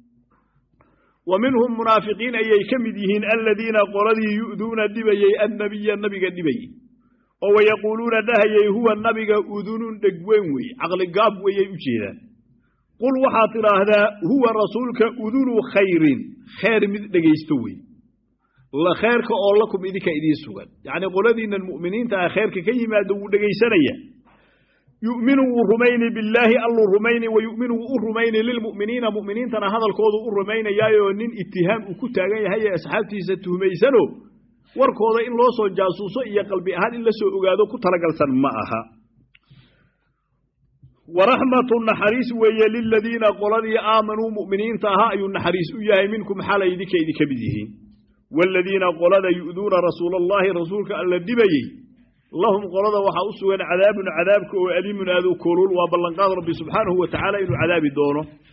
Speaker 1: wa minhum munaafiqiin ayay ka mid yihiin aladiina qoladii yu'duuna dhibayey annabiya nabiga dhibayey oo wayaquuluuna dhahayey huwa nabiga udunun dhegweyn wey caqligaab weyay u jeedaan qul waxaad tidhaahdaa huwa rasuulka udunu khayrin khayr mid dhegaysto wey kheyrka oo lakum idinka idiin sugan yacnii qoladiinnan mu'miniinta ah kheyrka ka yimaado wuu dhegaysanaya yu'minu wuu rumayni billaahi alluu rumayni wa yu'minu wuu u rumayni lilmu'miniina mu'miniintana hadalkoodu u rumaynayaayoo nin itihaam uu ku taagan yahay ee asxaabtiisa tuhmaysano warkooda in loo soo jaasuuso iyo qalbi ahaan in la soo ogaado ku talagalsan ma aha waraxmatu naxariis weeye liladiina qoladii aamanuu mu'miniinta ahaa ayuu naxariis u yahay minkum xalay idinka idinka mid yihiin waaladiina qolada yu'duuna rasuula allaahi rasuulka alla dhibayey lahum qolada waxaa u sugan cadaabun cadaabka oo aliimun aad u kulul waa ballanqaad rabbi subxaanahu wa tacaala inuu cadaabi doono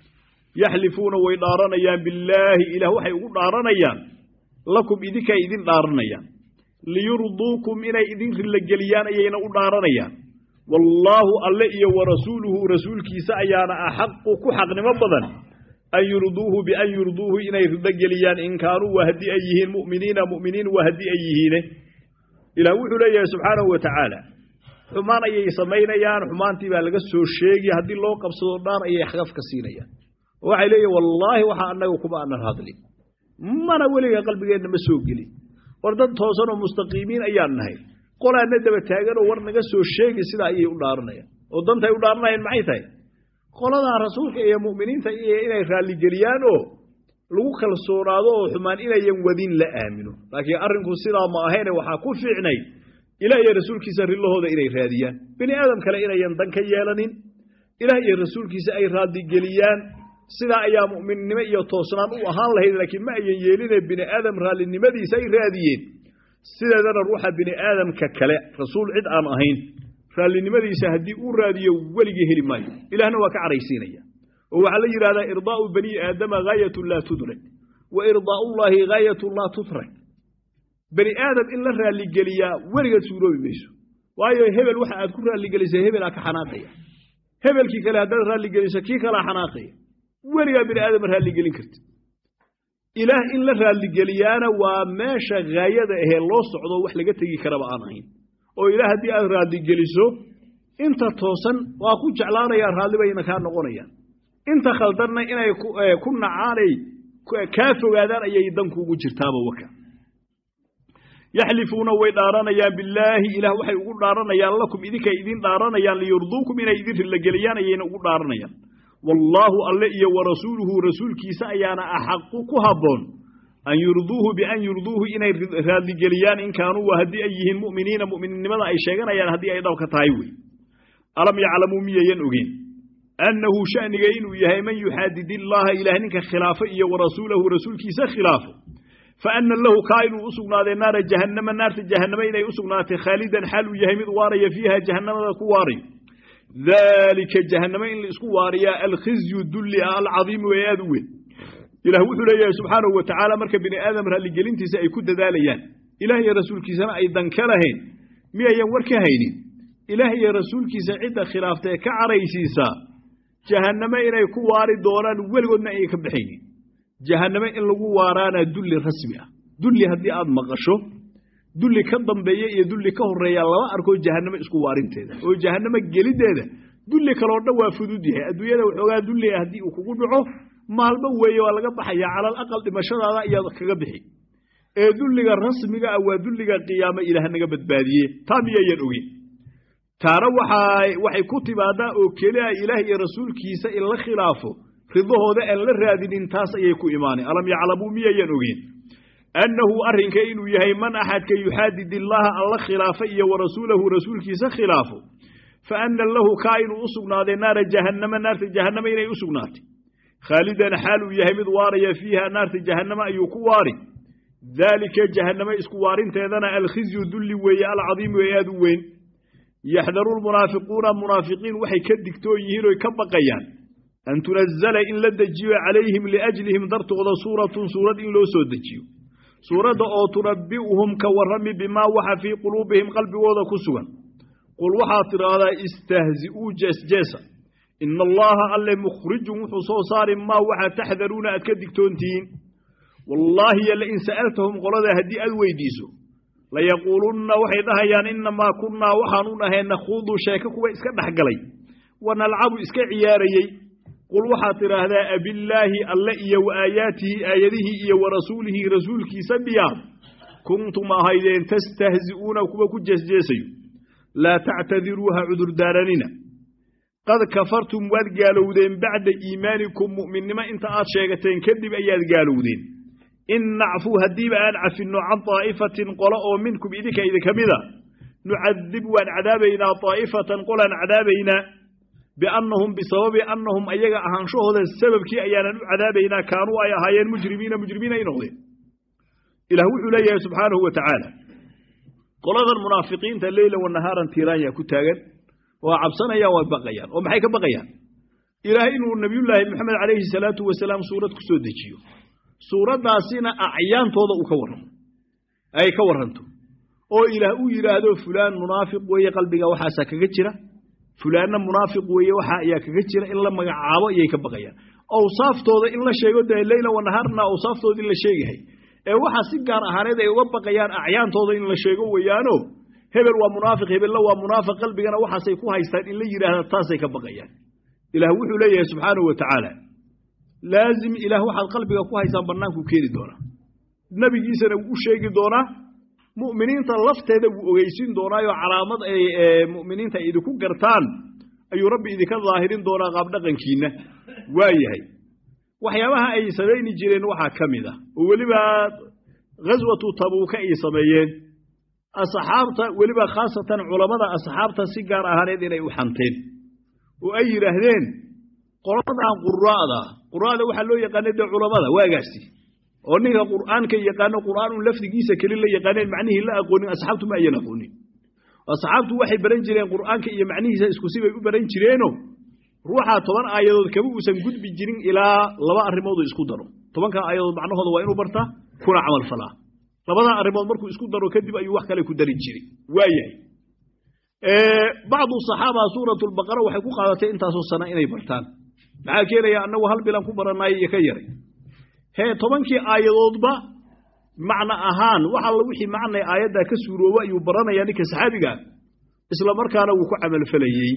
Speaker 1: yaxlifuuna way dhaaranayaan billaahi ilaah waxay ugu dhaaranayaan lakum idinkay idin dhaaranayaan liyurduukum inay idin rillageliyaan ayayna u dhaaranayaan wallaahu alle iyo wa rasuuluhu rasuulkiisa ayaana axaqu ku xaqnimo badan an yurduuhu bian yurduuhu inay ridogeliyaan in kaanuu waa haddii ay yihiin mu'miniina mu'miniin waa haddii ay yihiine ilaah wuxuu leeyahay subxaanahu wa tacaala xumaan ayay samaynayaan xumaantii baa laga soo sheegi haddii loo qabsado dhaan ayay xaqaf ka siinayaan oo waxay leeyihin wallaahi waxa annaga kuma aanan hadlin mana weliga qalbigeenna ma soo gelin war dad toosan oo mustaqiimiin ayaan nahay qolaana daba taaganoo war naga soo sheegi sidaa ayay u dhaaranayaan oo dantay u dhaaranayaan maxay tahay qoladaa rasuulka iyo mu'miniinta iyo inay raalligeliyaan oo lagu kalsoonaado oo xumaan inayan wadin la aamino laakiin arrinku sidaa ma ahayne waxaa ku fiicnay ilaah iyo rasuulkiisa rilahooda inay raadiyaan bini aadam kale inayan dan ka yeelanin ilaah iyo rasuulkiisa ay raadigeliyaan sidaa ayaa mu'minnimo iyo toosnaan u ahaan lahayd laakiin ma ayan yeeline bini aadam raallinimadiisa ay raadiyeen sideedana ruuxa bini aadamka kale rasuul cid aan ahayn raallinimadiisa haddii uu raadiyo weligii heli maayo ilaahna waa ka caraysiinaya oo waxaa la yidhahdaa irdaa'u bani aadama haayatun laa tudrak wa irdaa'ullaahi haayatun laa tutrak bani aadam in la raalligeliyaa weligeed suuroobi mayso waayo hebel waxa aad ku raalligelisay hebelaa ka xanaaqaya hebelkii kale haddaad raalligeliso kii kalaa xanaaqaya weligaa bini aadam raalligelin karti ilaah in la raalligeliyaana waa meesha haayada ahee loo socdo wax laga tegi karaba aan ahayn oo ilaah haddii aad raalligeliso inta toosan waa ku jeclaanayaan raalli bayna kaa noqonayaan inta khaldanna inay ku nacaanay kaa fogaadaan ayay dankuugu jirtaaba waka yaxlifuuna way dhaaranayaan billaahi ilaah waxay ugu dhaaranayaan lakum idinkay idin dhaaranayaan liyurduukum inay idin rillageliyaan ayayna ugu dhaaranayaan wallaahu alle iyo wa rasuuluhu rasuulkiisa ayaana axaqu ku habboon an yurduuhu bian yurduuhu inay raadligeliyaan in kaanuu waa haddii ay yihiin mu'miniina mu'mininnimada ay sheeganayaan haddii ay dhabka tahay wey alam yaclamuu miyayan ogeen annahu sha'niga inuu yahay man yuxaadid illaaha ilaah ninka khilaafo iyo wa rasuulahu rasuulkiisa khilaafo fa anna lahu kaa inuu u sugnaaday naara jahannama naarta jahannama inay u sugnaatay khaalidan xaal uu yahay mid waaraya fiiha jahannamada ku waarayo daalika jahannama in la isku waariyaa alkhizyu dulli ah alcadiimu ee aad u weyn ilaah wuxuu leeyahay subxaanahu wa tacaala marka bini aadam raalligelintiisa ay ku dadaalayaan ilaah iyo rasuulkiisana ay dan ka lahayn miyayan war ka haynin ilaah iyo rasuulkiisa cidda khilaafta ee ka caraysiisaa jahanname inay ku waari doonaan weligoodna ayay ka baxaynin jahanname in lagu waaraana dulli rasmi ah dulli haddii aad maqasho dulli ka dambeeya iyo dulli ka horeeya lama arko jahanname isku waarinteeda oo jahanname geliddeeda dulli kaloo dhan waa fudud yahay adduunyada waxoogaa dulli ah haddii uu kugu dhaco maalmo weeye waa laga baxaya calal aqal dhimashadaada ayaad kaga bixi ee dulliga rasmiga ah waa dulliga qiyaamo ilaah naga badbaadiye taa miyayan ogin taana waxay ku timaadaa oo keliya ilaah iyo rasuulkiisa in la khilaafo ridahooda aan la raadinin taas ayay ku imaaneen alam yaclamuu miyayan ogeen annahu arrinka inuu yahay man axadka yuxaadid illaaha alla khilaafa iyo wa rasuulahu rasuulkiisa khilaafo fa anna lahu kaa inuu u sugnaaday naara jahannama naarta jahannama inay u sugnaatay khaalidan xaal uu yahay mid waaraya fiiha naarta jahannama ayuu ku waari daalika jahanname isku waarinteedana alkhizyu dulli weeye alcadiimu ee aad u weyn yaxdaru lmunaafiquuna munaafiqiin waxay ka digtoon yihiin oy ka baqayaan an tunazala in la dejiyo calayhim liajlihim dartooda suuratun suurad in loo soo dejiyo suuradda oo tunabbi'uhum ka warrami bimaa waxa fii quluubihim qalbigooda ku sugan qul waxaad tidhaahdaa istahzi'uu jeesjeesa ina allaha alle mukhrijun wuxuu soo saari maa waxa taxdaruuna aad ka digtoontihiin wallaahi yo lain sa'altahum qolada haddii aad weydiiso layaquulunna waxay dhahayaan innamaa kunnaa waxaanu nahay nakhuudu sheeko kuwa iska dhex galay wa nalcabu iska ciyaarayey qul waxaad tidhaahdaa abillaahi alle iyo wa aayaatihi aayadihii iyo wa rasuulihi rasuulkiisa miyaad kuntum ahaydeen tastahzi'uuna kuwa ku jeesjeesayo laa tactadiruu ha cudurdaaranina qad kafartum waad gaalowdeen bacda iimaanikum mu'minnimo inta aad sheegateen kadib ayaad gaalowdeen in nacfu haddiiba aan cafinno can daa'ifatin qolo oo minkum idinka idinka mida nucadib waan cadaabaynaa daa'ifatan qolaan cadaabaynaa biannahum bisababi annahum ayaga ahaanshahooda sababkii ayaanan u cadaabaynaa kaanuu ay ahaayeen mujrimiina mujrimiin ay noqdeen ilaah wuxuu leeyahay subxaanahu wa tacaala qoladan munaafiqiinta leyla wa nahaaran tiiraanya ku taagan waa cabsanayaan waa baqayaan oo maxay ka baqayaan ilaahay inuu nebiyullaahi moxamed calayhi salaatu wasalaam suurad ku soo dejiyo suuraddaasina acyaantooda uu ka warramo ay ka warranto oo ilaah uu yidhaahdo fulaan munaafiq weeye qalbiga waxaasaa kaga jira fulaanna munaafiq weeye waxa ayaa kaga jira in la magacaabo ayay ka baqayaan awsaaftooda in la sheego dee leyla wanahaarna awsaaftoodii la sheegahay ee waxaa si gaar ahaaneed ay uga baqayaan acyaantooda in la sheego weeyaano hebel waa munaafiq hebella waa munaafiq qalbigana waxaasay ku haystaan in la yidhaahda taasay ka baqayaan ilaah wuxuu leeyahay subxaanahu wa tacaala laazim ilaah waxaad qalbiga ku haysaan bannaankuu keeni doonaa nebigiisana wuu u sheegi doonaa mu'miniinta lafteeda wuu ogeysin doonaayo calaamad ay mu'miniinta ay idinku gartaan ayuu rabbi idinka daahirin doonaa qaabdhaqankiinna waa yahay waxyaabaha ay samayni jireen waxaa ka mid ah oo weliba ghaswatu tabuuka ay sameeyeen asxaabta weliba khaasatan culammada asxaabta si gaar ahaaneed inay u xanteen oo ay yidhaahdeen qoladan qura'da qura'da waxaa loo yaqaanay dee culammada waagaasi oo ninka qur'aanka yaqaano qur'aanun lafdigiisa keli la yaqaaneen macnihii la aqoonin asxaabtu ma ayan aqoonin asxaabtu waxay baran jireen qur'aanka iyo macnihiisa isku sibay u baran jireeno ruuxaa toban aayadood kama uusan gudbi jirin ilaa laba arrimooduu isku daro tobanka aayadood macnahooda waa inuu bartaa kuna camal falaa labadaa arrimood markuu isku daro kadib ayuu wax kale ku dari jiray waa yahay bacdu saxaaba suuratulbaqara waxay ku qaadatay intaasoo sana inay bartaan maxaa keenaya annagu hal bilan ku baranaay iyo ka yaray hee tobankii aayadoodba macno ahaan wax alla wixii macnay aayaddaa ka suuroobo ayuu baranayaa ninka saxaabigaa isla markaana wuu ku camalfalayey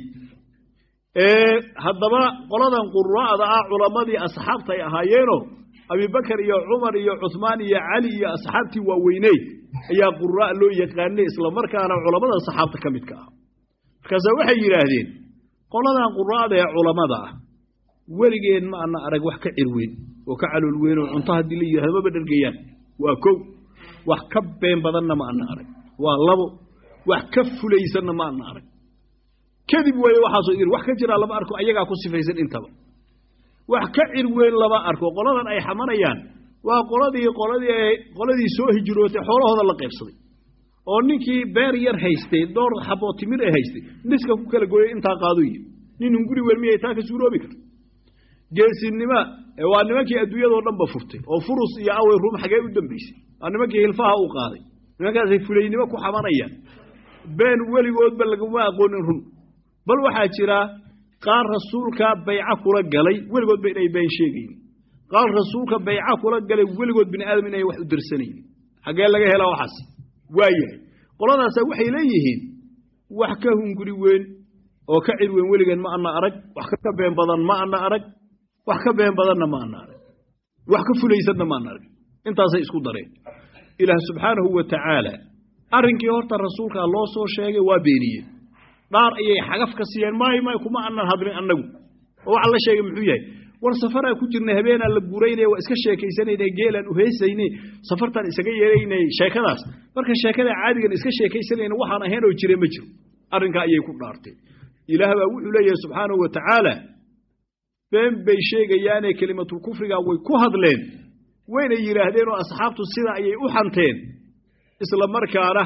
Speaker 1: haddaba qoladan qura'da ah culammadii asxaabta ay ahaayeeno abibakar iyo cumar iyo cuhmaan iyo cali iyo asxaabtii waaweyney ayaa qura' loo yaqaanay isla markaana culammada saxaabta ka midka ah markaasa waxay yidhaahdeen qoladan qura'da ee culammada ah weligeen ma ana arag wax ka cirweyn oo ka calool weyn oo cunto haddii la yidhahdo maba dhargayaan waa kow wax ka been badanna ma ana arag waa labo wax ka fulaysanna ma ana arag kadib weeye waxaasoo idin wax ka jiraa lama arko ayagaa ku sifaysan intaba wax ka cirweyn lama arko qoladan ay xamanayaan waa qoladii qoladii qoladii soo hijrootay xoolahooda la qaybsaday oo ninkii beer yar haystay door xaboo timir ay haystay niska ku kala gooyay intaa qaado yihi nin hunguri weyn miyay taa ka suuroobi karta geesinima waa nimankii adduunyadoo dhanba furtay oo furus iyo awey ruum xagee u dambaysay waa nimankii hilfaha u qaaday nimankaasay fulaynimo ku xamanayaan been weligoodba laguma aqoonin run bal waxaa jira qaar rasuulka bayca kula galay weligoodba inay been sheegayn qaar rasuulka bayca kula galay weligood bini aadam inay wax u dirsanaynin xaggee laga helaa waxaas waa yahay qoladaasa waxay leeyihiin wax ka hunguri weyn oo ka cir weyn weligeen ma ana arag wax ka been badan ma ana arag wax ka been badanna ma ana arag wax ka fulaysanna ma ana arag intaasay isku dareen ilaah subxaanahu wa tacaala arrinkii horta rasuulkaa loo soo sheegay waa beeniyeen dhaar ayay xagaf ka siiyeen maay maay kuma anan hadlin annagu oo waxa la sheegay muxuu yahay war safaraa ku jirnay habeenaan la guuraynay waa iska sheekaysanayna geelaan uheysayne safartaan isaga yeelaynay sheekadaas marka sheekada caadigan iska sheekaysanayna waxaan ahayn oo jire ma jiro arrinkaa ayay ku dhaarteen ilaah baa wuxuu leeyahay subxaanahu wa tacaala been bay sheegayaane kelimatulkufrigaa way ku hadleen wayna yidhaahdeen oo asxaabtu sidaa ayay u xanteen isla markaana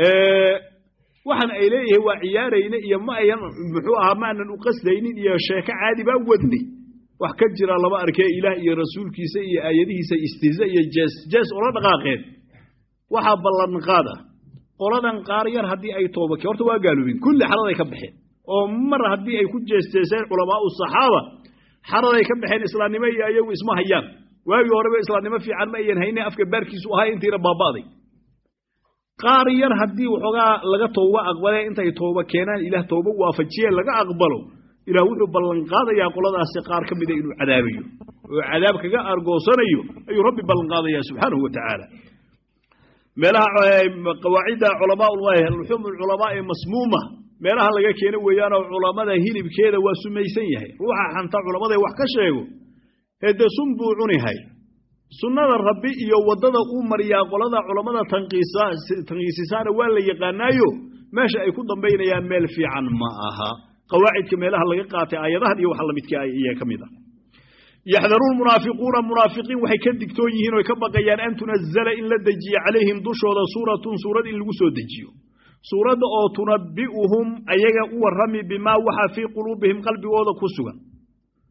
Speaker 1: waxaan ay leeyihiin waa ciyaarayne iyo ma ayan muxuu ahaa maanan u qasdaynin iyo sheeko caadi baa wadnay wax ka jira lama arkee ilaah iyo rasuulkiisa iyo aayadihiisa istihza iyo jees jees ula dhaqaaqeen waxaa ballanqaad ah qoladan qaar yar haddii ay toobake horta waa gaaloobeen kulli xaraday ka baxeen oo mar haddii ay ku jeesteeseen culamaau saxaaba xaraday ka baxeen islaamnimo iyo ayagu isma hayaan waagii horeba islaamnimo fiican ma ayan hayne afka baarkiisu ahaa intiina baaba'day qaar yar haddii waxoogaa laga tooba aqbalee intay tooba keenaan ilaah tooba waafajiyeen laga aqbalo ilaah wuxuu ballanqaadayaa qoladaasi qaar ka mida inuu cadaabayo oo cadaab kaga argoosanayo ayuu rabbi ballanqaadayaa subxaanahu wa tacaala meelaha qawaacidda culamaa luxuum culamaa ee masmuuma meelaha laga keeno weeyaanoo culammada hilibkeeda waa sumaysan yahay ruuxa xanta culamada wax ka sheego hede sun buu cunihay sunnada rabbi iyo waddada uu mariyaa qolada culammada tanqiisisaana waa la yaqaanaayo meesha ay ku dambaynayaan meel fiican ma aha qawaacidka meelaha laga qaatay aayadahan iyo waxa lamidka iyaa ka mid ah yaxdaruun munaafiquuna munaafiqiin waxay ka digtoon yihiin oy ka baqayaan an tunazala in la dejiyo calayhim dushooda suuratun suurad in lagu soo dejiyo suuradda oo tunabbi'uhum ayaga u warrami bimaa waxa fii quluubihim qalbigooda ku sugan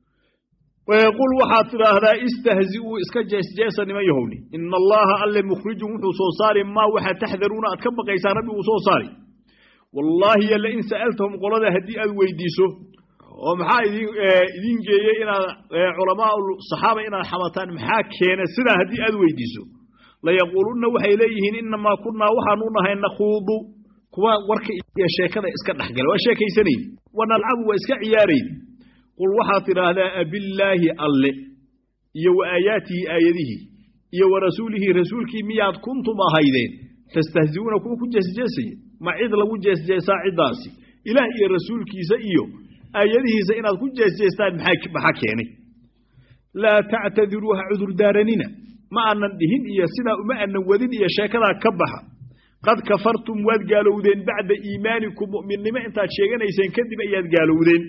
Speaker 1: qul waxaad tidhaahdaa istahzi'uu iska jeesjeesa niman yahowni ina allaha alle mukhrijun wuxuu soo saari maa waxaa taxdaruuna aad ka baqaysaan rabbi uu soo saari wallaahi yalla in sa'altahum qolada haddii aad weydiiso oo maxaa idin idin geeyey inaad culamaa saxaaba inaad xamataan maxaa keena sidaa haddii aad weydiiso layaquulunna waxay leeyihiin inamaa kunnaa waxaanu nahay nakhuudu kuwa warka iyo sheekada iska dhexgala waa sheekaysanayn wa nalcabu waa iska ciyaarayn qul waxaad tidhaahdaa abillaahi alle iyo wa aayaatihi aayadihii iyo wa rasuulihi rasuulkii miyaad kuntum ahaydeen tastahzi'uuna kuwa ku jeesjeesaya ma cid lagu jeesjeesaa ciddaasi ilaah iyo rasuulkiisa iyo aayadihiisa inaad ku jeesjeestaan maxaa keenay laa tactadiruu ha cudurdaaranina ma aanan dhihin iyo sidaa uma aanan wadin iyo sheekadaa ka baxa qad kafartum waad gaalowdeen bacda iimaanikum mu'minnimo intaad sheeganayseen kadib ayaad gaalowdeen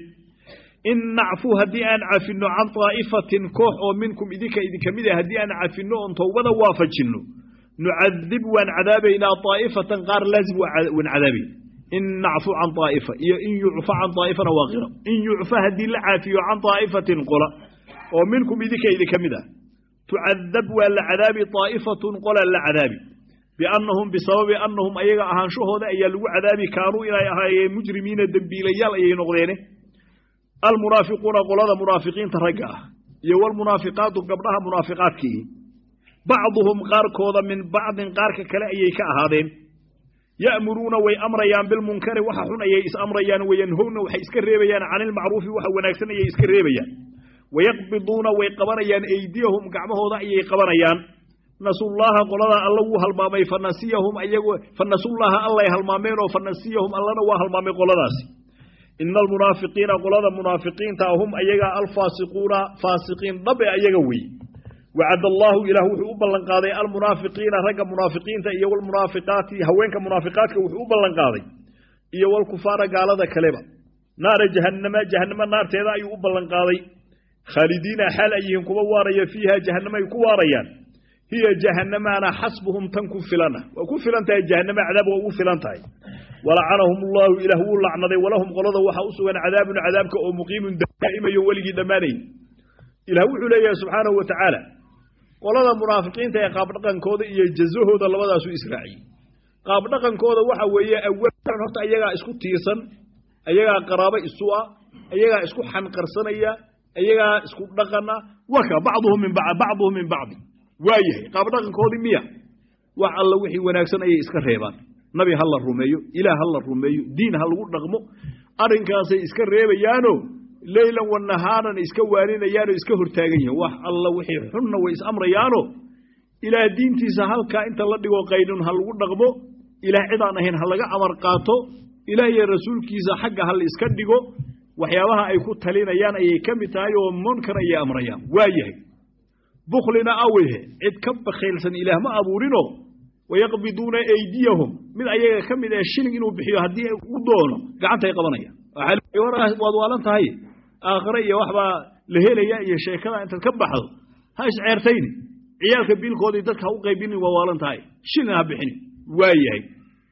Speaker 1: in nacfu haddii aan cafinno can daa'ifatin koox oo minkum idinka idinka mid ah haddii aan cafinno oon towbada waafajinno nucadib waan cadaabaynaa daa'ifatan qaar laazim waan cadaabayn in nacfu can daa'ifa iyo in yucfa can daa'ifana waa qira in yucfa haddii la caafiyo can daa'ifatin qola oo minkum idinka idinka mid ah tucadab waa la cadaabi daa'ifatun qola la cadaabi biannahum bisababi annahum ayaga ahaanshahooda ayaa lagu cadaabi kaanuu inay ahaayeen mujrimiina dembiilayaal ayay noqdeene almunaafiquuna qolada munaafiqiinta ragga ah iyo walmunaafiqaatu gabdhaha munaafiqaadkii bacduhum qaarkooda min bacdin qaarka kale ayay ka ahaadeen ya'muruuna way amrayaan bilmunkari waxa xun ayay is amrayaan wayanhowna waxay iska reebayaan cani ilmacruufi waxa wanaagsan ayay iska reebayaan wayaqbiduuna way qabanayaan eydiyahum gacmahooda ayay qabanayaan nasullaaha qolada alla wuu halmaamay fanasiyahum ayago fanasullaaha allay halmaameen oo fanasiyahum allana waa halmaamay qoladaasi ina almunaafiqiina qolada munaafiqiinta hum ayagaa alfaasiquuna faasiqiin dhabe ayaga wey wacad allaahu ilaah wuxuu u ballanqaaday almunaafiqiina ragga munaafiqiinta iyo walmunaafiqaati haweenka munaafiqaadka wuxuu u ballanqaaday iyo walkufaara gaalada kaleba naara jahannama jahannama naarteeda ayuu u ballanqaaday khaalidiina xaal ay yihiin kuwa waaraya fiiha jahannama ay ku waarayaan hiya jahannamaana xasbuhum tan ku filana waa ku filan tahay jahannama cadaab waa ugu filan tahay walacanahum allaahu ilaah wuu lacnaday walahum qolada waxaa u sugan cadaabun cadaabka oo muqiimun daa'imayo weligii dhammaanayn ilah wuxuu leeyahay subxaanahu wa tacaala qolada munaafiqiinta ee qaabdhaqankooda iyo jazahooda labadaasu israaciyey qaabdhaqankooda waxa weeye awalan horta ayagaa isku tiirsan ayagaa qaraabo isu ah ayagaa isku xanqarsanaya ayagaa isku dhaqana waka bacduhum min bacduhum min bacdi waa yahay qaabdhaqankoodii miya wax alla wixii wanaagsan ayay iska reebaan nabi ha la rumeeyo ilaah ha la rumeeyo diin ha lagu dhaqmo arrinkaasay iska reebayaano leylan wa nahaaran iska waarinayaanoo iska hortaagan yihin wax alla wixii xunna way is amrayaano ilaah diintiisa halkaa inta la dhigo qaynun ha lagu dhaqmo ilaah cidaan ahayn ha laga amar qaato ilaah iyo rasuulkiisa xagga ha la iska dhigo waxyaabaha ay ku talinayaan ayay ka mid tahay oo munkar ayay amrayaan waa yahay buklina aweyhe cid ka bakhaylsan ilaah ma abuurino wayaqbiduuna eydiyahum mid ayaga ka mid ee shilin inuu bixiyo haddii u doono gacantay qabanayaan waad waalan tahay aakhire iyo waxbaa la helaya iyo sheekada intaad ka baxdo ha isceertayni ciyaalka biilkoodii dadka ha u qaybinin waa waalan tahay shilin ha bixini waa yahay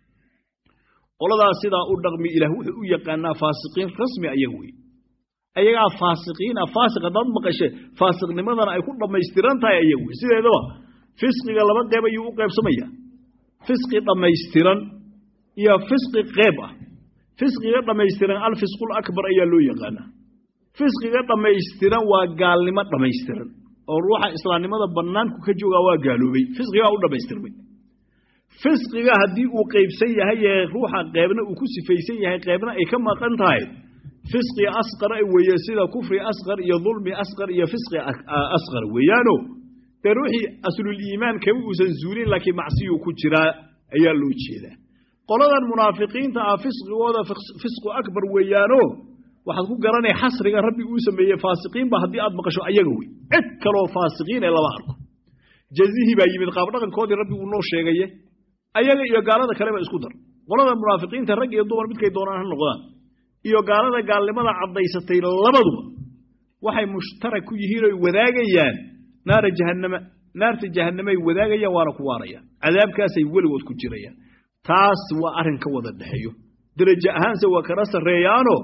Speaker 1: qoladaas sidaa u dhaqmi ilaah wuxuu u yaqaanaa faasiqiin rasmi ayaga wey ayagaa faasiqiina faasiq haddaad maqashe faasiqnimadana ay ku dhammaystiran tahay ayaga wey sideedaba fisqiga laba qeyb ayuu u qaybsamaya fisqi dhammaystiran iyo fisqi qeyb ah fisqiga dhammaystiran alfisqul akbar ayaa loo yaqaanaa fisqiga dhammaystiran waa gaalnimo dhammaystiran oo ruuxa islaamnimada bannaanku ka joogaa waa gaaloobay fisqigaa u dhammaystirmay fisqiga haddii uu qaybsan yahay ee ruuxa qeybna uu ku sifaysan yahay qeybna ay ka maqan tahay fisqi asqar weeye sida kufri asqar iyo dulmi asqar iyo fisqi asqar weeyaano dee ruuxii asluliimaan kama uusan zuulin laakiin macsiyuu ku jiraa ayaa loo jeedaa qoladan munaafiqiinta ah fisqigooda fisqu akbar weeyaano waxaad ku garanay xasriga rabbi uu sameeyey faasiqiinba haddii aad maqasho ayaga wey cid kaloo faasiqiin ee lama arko jazihii baa yimid qaabdhaqankoodii rabbi uu noo sheegaye ayaga iyo gaalada kaleba isku dar qolada munaafiqiinta rag iyo dumar midkay doonaan ha noqdaan iyo gaalada gaalnimada caddaysatay labaduba waxay mushtarak ku yihiin oy wadaagayaan naara jahannama naarta jahannamay wadaagayaan waana ku waarayaan cadaabkaasay weligood ku jirayaan taas waa arrin ka wada dhexeeyo derajo ahaanse waa kala sarreeyaano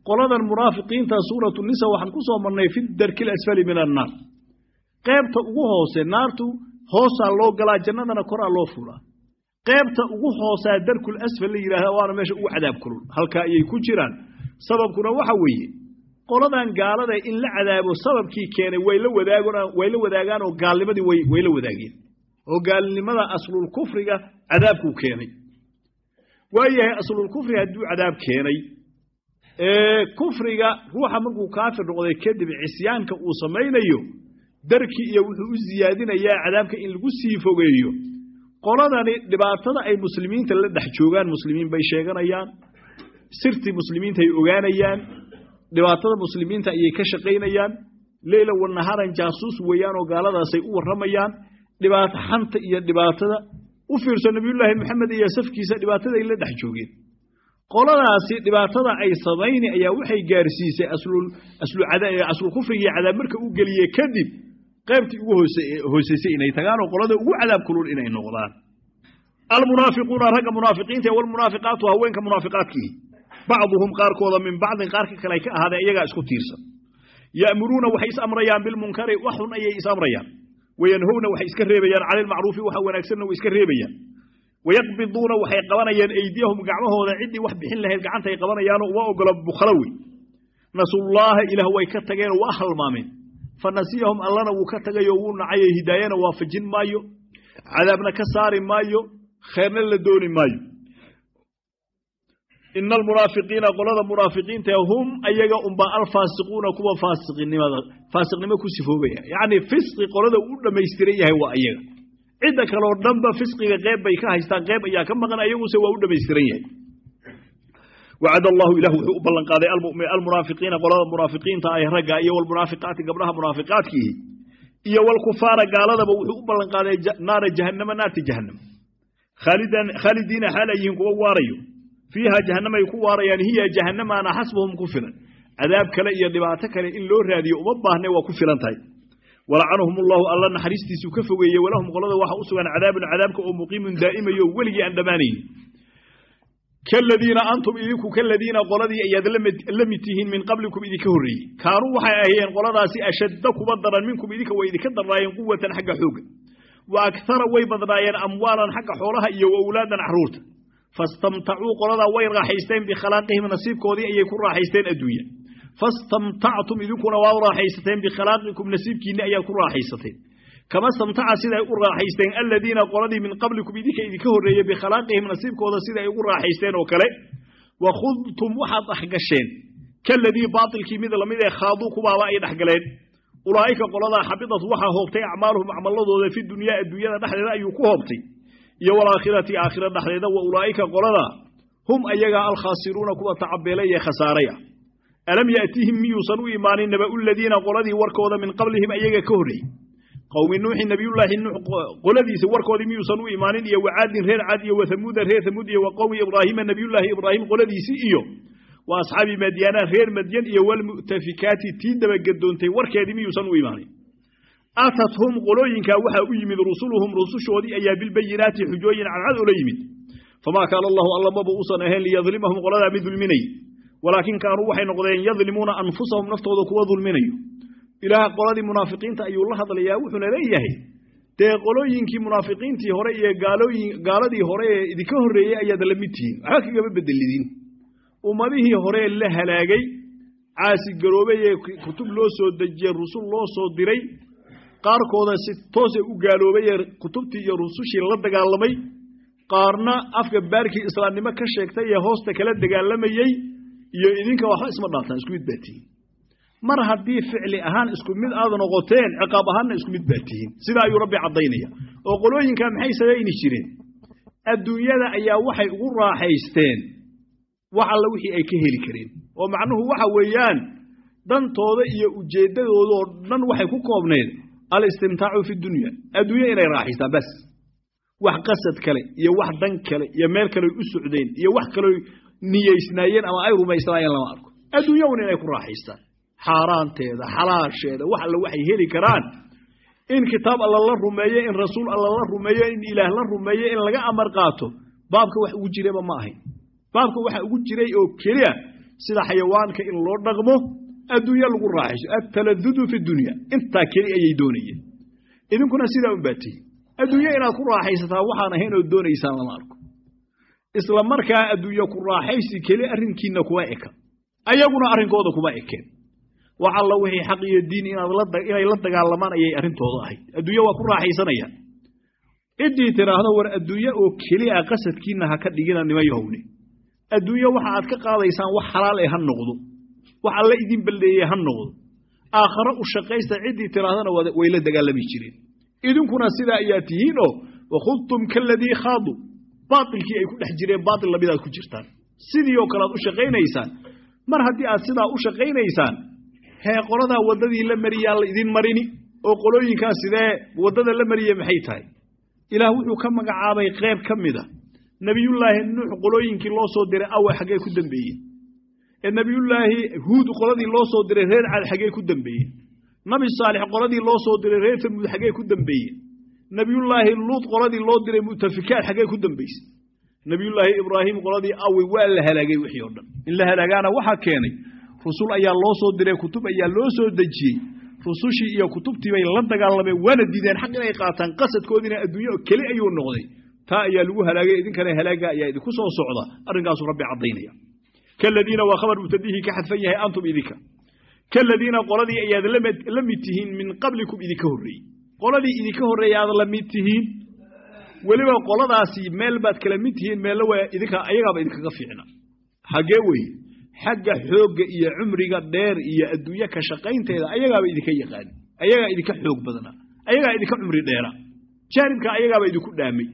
Speaker 1: qoladan munaafiqiinta suuratu nisa waxaan ku soo marnay fi darki alasfali min annaar qaybta ugu hoose naartu hoosaa loo galaa jannadana koraa loo fulaa qaybta ugu hoosaa darkul asfal la yidhahda waana meesha ugu cadaab kulul halkaa ayay ku jiraan sababkuna waxa weeye qoladan gaalada in la cadaabo sababkii keenay way la wadaagaan way la wadaagaan oo gaalnimadii way way la wadaageen oo gaalnimada aslul kufriga cadaabkuu keenay waayahay aslul kufri hadduu cadaab keenay ee kufriga ruuxa markuu kaafir noqday kadib cisyaanka uu samaynayo darki iyo wuxuu u siyaadinayaa cadaabka in lagu sii fogeeyo qoladani dhibaatada ay muslimiinta la dhex joogaan muslimiin bay sheeganayaan sirtii muslimiinta ay ogaanayaan dhibaatada muslimiinta ayay ka shaqaynayaan leyla wanaharan jaasuus weeyaan oo gaaladaasay u warramayaan dhibaato xanta iyo dhibaatada u fiirso nabiyullaahi maxamed iyo safkiisa dhibaatada ay la dhex joogeen qoladaasi dhibaatada ay samayni ayaa waxay gaarsiisay aslul kufriga iyo cadaab marka u geliye kadib qaybtii ugu hooseysay inay tagaan oo qolada ugu cadaab kulul inay noqdaan almunaafiquuna ragga munaafiqiinta walmunaafiqaatu haweenka munaafiqaadkiihi bacduhum qaarkooda min bacdin qaarka kale ay ka ahaadeen iyagaa isku tiirsan ya'muruuna waxay is amrayaan bilmunkari wax xun ayay is amrayaan wayanhowna waxay iska reebayaan cani lmacruufi waxa wanaagsanna way iska reebayaan wayaqbiduuna waxay qabanayaan eydiyahum gacmahooda ciddii wax bixin lahayd gacantay qabanayaanoo uma ogola bukhalo wey nasullaaha ilaah way ka tageenoo waa halmaameen fa nasiyahum allana wuu ka tagayoo wuu nacayo hidaayana waafajin maayo cadaabna ka saari maayo kheerna la dooni maayo ina almunaafiqiina qolada munaafiqiinta hum ayaga unba alfaasiquuna kuwa faasiqnimada faasiqnimo ku sifoobaya yacni fisqi qolada uu dhammaystiran yahay waa ayaga cidda kaleo dhanba fisqiga qeyb bay ka haystaan qeyb ayaa ka maqan ayaguse waa u dhammaystiran yahay wacad allahu ilah wuxuu u ballan qaaday almunaafiqiina qolada munaafiqiinta ay ragga iyo walmunaafiqaati gabdhaha munaafiqaadkiihi iyo walkufaara gaaladaba wuxuu u ballan qaaday naara jahannama naarta jahannam khaalidiina xaal ay yihiin kuwa waarayo fiiha jahannama ay ku waarayaan hiya jahannamaana xasbuhum ku filan cadaab kale iyo dhibaato kale in loo raadiyo uma baahne waa ku filan tahay walacanahum allahu alla naxariistiisuu ka fogeeyey walahum qolada waxa u sugan cadaabun cadaabka oo muqiimun daa'imayo weligii aan dhammaanaynin kaladiina antum idinku kaladiina qoladii ayaad la mid tihiin min qablikum idinka horreeyey kaanuu waxay ahayeen qoladaasi ashadda kuba daran minkum idinka way idinka darnaayeen quwatan xagga xoogga wa akara way badnaayeen amwaalan xagga xoolaha iyo wa awlaadan caruurta fastamtacuu qoladaa way raaxaysteen bikhalaaqihim nasiibkoodii ayay ku raaxaysteen adduunya fastamtactum idinkuna waa raaxaysateen bikhilaaqikum nasiibkiinni ayaad ku raaxaysateen kama stamtaca siday u raaxaysteen aladiina qoladii min qablikum idinka idinka horreeyey bikhalaaqihim nasiibkooda siday ugu raaxaysteen oo kale wa khudtum waxaad dhexgasheen kaladii baatilkii mid lamid ee khaaduu kubaaba ay dhexgaleen ulaa'ika qoladaa xabidat waxaa hoobtay acmaaluhum acmaladooda fi dunyaa adduunyada dhexdeeda ayuu ku hoobtay iyo walaakhirati aakhira dhexdeeda wa ulaa'ika qolada hum ayagaa alkhaasiruuna kuwa tacabeelay ee khasaaray ah alam yaatihim miyuusan u imaanin naba'u ladiina qoladii warkooda min qablihim ayaga ka horreeyey qowmi nuuxin nabiyullaahi nuux qoladiisa warkoodii miyuusan u imaanin iyo wacaadin reer cad iyo wathamuuda reer thamuud iyo wa qowmi ibraahiima nabiyullaahi ibraahim qoladiisii iyo wa asxaabi madyaana reer madyan iyo walmu'tafikaati tii dabagadoontay warkeedii miyuusan u imaanin atathum qolooyinkaa waxaa u yimid rusuluhum rusushoodii ayaa bilbayinaati xujooyin cadcad ola yimid famaa kaana allahu alla maba uusan ahayn liyadlimahum qoladaa mid dulminay walaakin kaanuu waxay noqdeen yadlimuuna anfusahum naftooda kuwa dulminayo ilaah qoladii munaafiqiinta ayuu la hadlayaa wuxuuna leeyahay dee qolooyinkii munaafiqiintii hore iyo gaaladii hore ee idinka horreeyey ayaad la mid tihiin waxba kagama bedelidin ummadihii hore la halaagay caasi garoobay ee kutub loo soo dejiyey rusul loo soo diray qaarkooda si toose u gaaloobay ee kutubtii iyo rusushii la dagaalamay qaarna afka baarkii islaamnimo ka sheegtay ee hoosta kala dagaalamayey iyo idinka waxba isma dhaaftaan isku mid baa tihiin mar haddii ficli ahaan isku mid aad noqoteen ciqaab ahaanna isku mid baa tihiin sidaa ayuu rabbi caddaynaya oo qolooyinkaa maxay samayni jireen adduunyada ayaa waxay ugu raaxaysteen wax alla wixii ay ka heli kareen oo macnuhu waxa weeyaan dantooda iyo ujeeddadooda oo dhan waxay ku koobneed alistimtaacu fi dunya adduunya inay raaxaystaan bas wax qasad kale iyo wax dan kale iyo meel kale u socdeen iyo wax kale niyeysnaayeen ama ay rumaysnaayeen lama arko adduunya un inay ku raaxaystaan xaaraanteeda xalaasheeda wax alla waxay heli karaan in kitaab alla la rumeeyo in rasuul alla la rumeeyo in ilaah la rumeeyo in laga amar qaato baabka wax ugu jiraba ma ahayn baabka waxa ugu jiray oo keliya sida xayawaanka in loo dhaqmo adduunyo lagu raaxayso altaladudu fi dunya intaa keli ayay doonayeen idinkuna sidaa un baa tihi adduunyo inaad ku raaxaysataa waxaan ahayn oo doonaysaan lama arko isla markaa adduunyo ku raaxaysi keli arrinkiinna kuma eka ayaguna arrinkooda kuma ekeen wax alla wixii xaq iyo diin inay la dagaalamaan ayay arrintooda ahayd adduunyo waa ku raaxaysanayaan ciddii tidhaahdo war adduunyo oo keliya qasadkiinna ha ka dhigina nima yahowne adduunyo waxa aad ka qaadaysaan wax xalaal ee ha noqdo wax alla idin balleeyey ha noqdo aakhare u shaqaysta ciddii tidhaahdana way la dagaalami jireen idinkuna sidaa ayaa tihiin oo wakhudtum kaladii khaadu baatilkii ay ku dhex jireen baatil lamidaad ku jirtaan sidii oo kale aad u shaqaynaysaan mar haddii aad sidaa u shaqaynaysaan hee qoladaa waddadii la mariyaa la idin marini oo qolooyinkaa sidee waddada la mariye maxay tahay ilaah wuxuu ka magacaabay qeyb ka mida nebiyullaahi nuux qolooyinkii loo soo diray awe xaggee ku dembeeyeen ee nebiyullaahi huud qoladii loo soo diray reer cad xaggee ku dembeeyeen nabi saalix qoladii loo soo diray reer tamuud xaggee ku dembeeyeen nebiyullaahi luud qoladii loo diray mutafikaad xaggee ku dembaysay nebiyullaahi ibraahim qoladii awe waa la halaagay wixii oo dhan in la halaagaana waxaa keenay rusul ayaa loo soo diray kutub ayaa loo soo dejiyey rusushii iyo kutubtii bay la dagaalameen waana diideen xaq inay qaataan qasadkoodiina adduunyo keli ayuu noqday taa ayaa lagu halaagay idinkana halaaga ayaa idinku soo socda arrinkaasuu rabbi caddaynaya kaladiina waa khabar mubtadihii ka xadfan yahay antum idinka kaladiina qoladii ayaad la mid tihiin min qablikum idinka horreeyey qoladii idinka horreeyay aad la mid tihiin weliba qoladaasi meel baad kala mid tihiin meella waa idinka ayagaaba idinkaga fiicna xaggee weye xagga xoogga iyo cumriga dheer iyo adduunye ka shaqaynteeda ayagaaba idinka yaqaani ayagaa idinka xoog badnaa ayagaa idinka cumri dheera jaanibka ayagaaba idinku dhaamay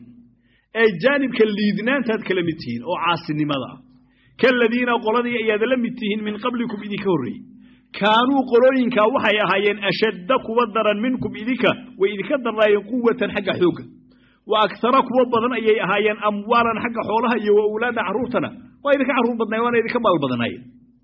Speaker 1: ee jaanibka liidnaantaad kala mid tihiin oo caasinimada ah kaladiina qoladii ayaad la mid tihiin min qablikum idinka horreeyey kaanuu qolooyinkaa waxay ahaayeen ashadda kuwa daran minkum idinka way idinka darnaayeen quwatan xagga xoogga wa agtara kuwa badan ayay ahaayeen amwaalan xagga xoolaha iyo wa owlaadda carruurtana waa idinka carruur badnaay waana idinka maal badanaayeen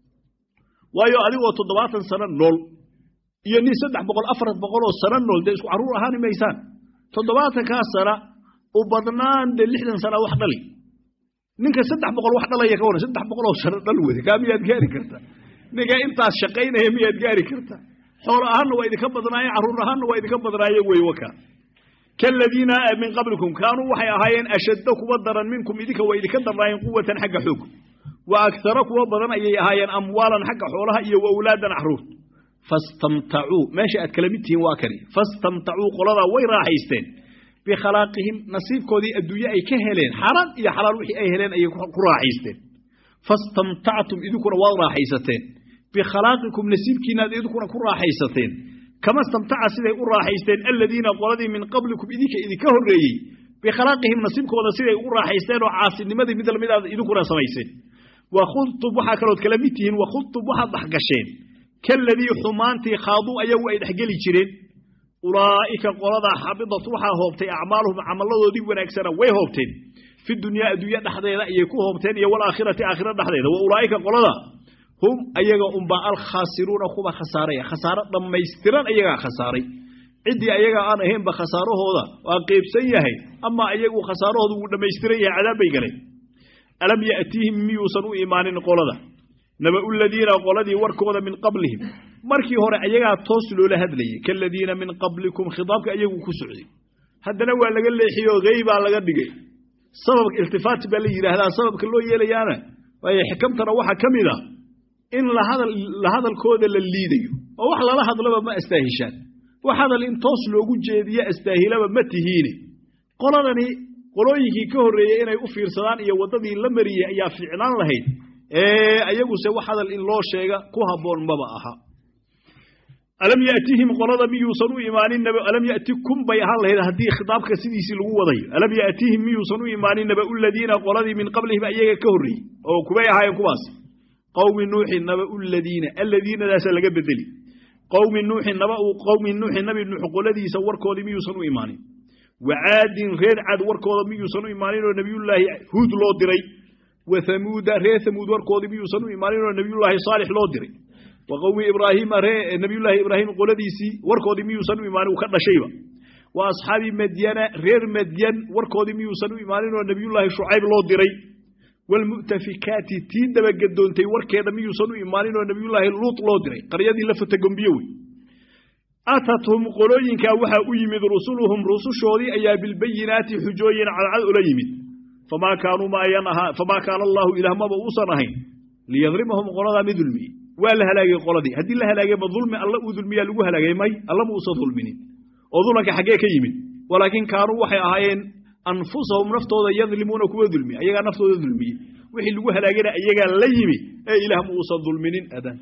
Speaker 1: waayo adigoo toddobaatan sano nool iyo nin saddex boqol afar boqoloo sano nool dee isku carruur ahaani maysaan toddobaatankaa sana u badnaan dee lixdan sana wax dhali ninka saddex boqol wax dhalaya ka waran saddex boqoloo sano dhal wede kaa miyaad gaari karta ninka intaas shaqaynaya miyaad gaari karta xoolo ahaanna waa idinka badnaaye carruur ahaanna waa idinka badnaaye wey waka kaladiina min qablikum kaanuu waxay ahaayeen ashadda kuwa daran minkum idinka way idinka darnaayeen quwatan xagga xoog wa agtara kuwa badan ayay ahaayeen amwaalan xagga xoolaha iyo wa awlaadan carruur fastamtacuu meesha aad kala mid tihiin waa kani fastamtacuu qoladaa way raaxaysteen bikhalaaqihim nasiibkoodii adduunye ay ka heleen xaaraan iyo xalaal wixii ay heleen ayay ku raaxaysteen fastamtactum idinkuna waad raaxaysateen bikhalaqikum nasiibkiinaad idinkuna ku raaxaysateen kama stamtaca siday u raaxaysteen aladiina qoladii min qablikum idinka idinka horreeyey bikhalaaqihim nasiibkooda siday ugu raaxaysteen oo caasinimadii mid lamidaad idinkuna samayseen wakhudtum waxaa kalood kala mid tihiin wakhudtum waxaad dhexgasheen kaladii xumaantii khaaduu ayagu ay dhexgeli jireen ulaa'ika qoladaa xabidat waxaa hoobtay acmaaluhum camalladoodii wanaagsana way hoobteen fi dunyaa adduunye dhexdeeda ayay ku hoobteen iyo walaakhirati aakhira dhexdeeda wa ulaa'ika qolada hum ayaga unbaa alkhaasiruuna kuwa khasaaraya khasaaro dhammaystiran ayagaa khasaaray ciddii ayagaa aan ahaynba khasaarahooda waa qeybsan yahay ama ayagu khasaarahooda wuu dhammaystiran yahay cadaab bay galeen alam ya'tiihim miyuusan u imaanin qolada naba'u ladiina qoladii warkooda min qablihim markii hore ayagaa toos loola hadlayay kaladiina min qablikum khitaabka ayagu ku socday haddana waa laga leexiyoo heybaa laga dhigay sababka iltifaati baa la yidhaahdaa sababka loo yeelayaana waayo xikamtana waxaa ka mid a in la hadalkooda la liidayo oo wax lala hadlaba ma astaahishaan wax hadal in toos loogu jeediyo astaahilaba ma tihiine qoladani qolooyinkii ka horreeyey inay u fiirsadaan iyo waddadii la mariyey ayaa fiicnaan lahayd ee ayaguse wax hadal in loo sheega ku habboon maba aha alam yatihim qolada miyuusan u imaanin alam yatikum bay ahaan lahayd haddii khitaabka sidiisii lagu wadayo alam yatihim miyuusan u imaanin naba'u ladiina qoladii min qablihim ayaga ka horreeyey oo kubay ahaayeen kuwaas qowmi nuuxin naba'u ladiina alladiinadaasa laga bedeli qowmi nuuxin naba'u qowmi nuuxin nabi nuux qoladiisa warkoodii miyuusan u imaanin wacaadin reer cad warkooda miyuusan u imaanin oo nebiyullaahi huud loo diray wa hamuuda reer hamuud warkoodii miyuusan u imaanin oo nebiyullaahi saalix loo diray wa qowmi ibraahiima ree nebiyullaahi ibraahim qoladiisii warkoodii miyuusan u imaanin uu ka dhashayba wa asxaabi madyana reer madyan warkoodii miyuusan u imaanin oo nebiyullaahi shucayb loo diray waalmu'tafikaati tii dabagadoontay warkeeda miyuusan u imaanin oo nebiyullaahi luut loo diray qaryadii la fatagombiye wey atathum qolooyinkaa waxaa u yimid rusuluhum rusushoodii ayaa bilbayinaati xujooyin cadcad ula yimid famaa kaanuu ma ayan ahaa famaa kaana allaahu ilaah maba uusan ahayn liyadrimahum qoladaa mi dulmiye waa la halaagay qoladii haddii la halaagay ma dulmi alla uu dulmiyaa lagu halaagay may alla ma uusan dulminin oo dulanka xaggee ka yimid walaakiin kaanuu waxay ahaayeen anfusahum naftooda yadlimuuna kuwa dulmiye ayagaa naftooda dulmiye wixii lagu halaagayna iyagaa la yimi ee ilaah ma uusan dulminin adan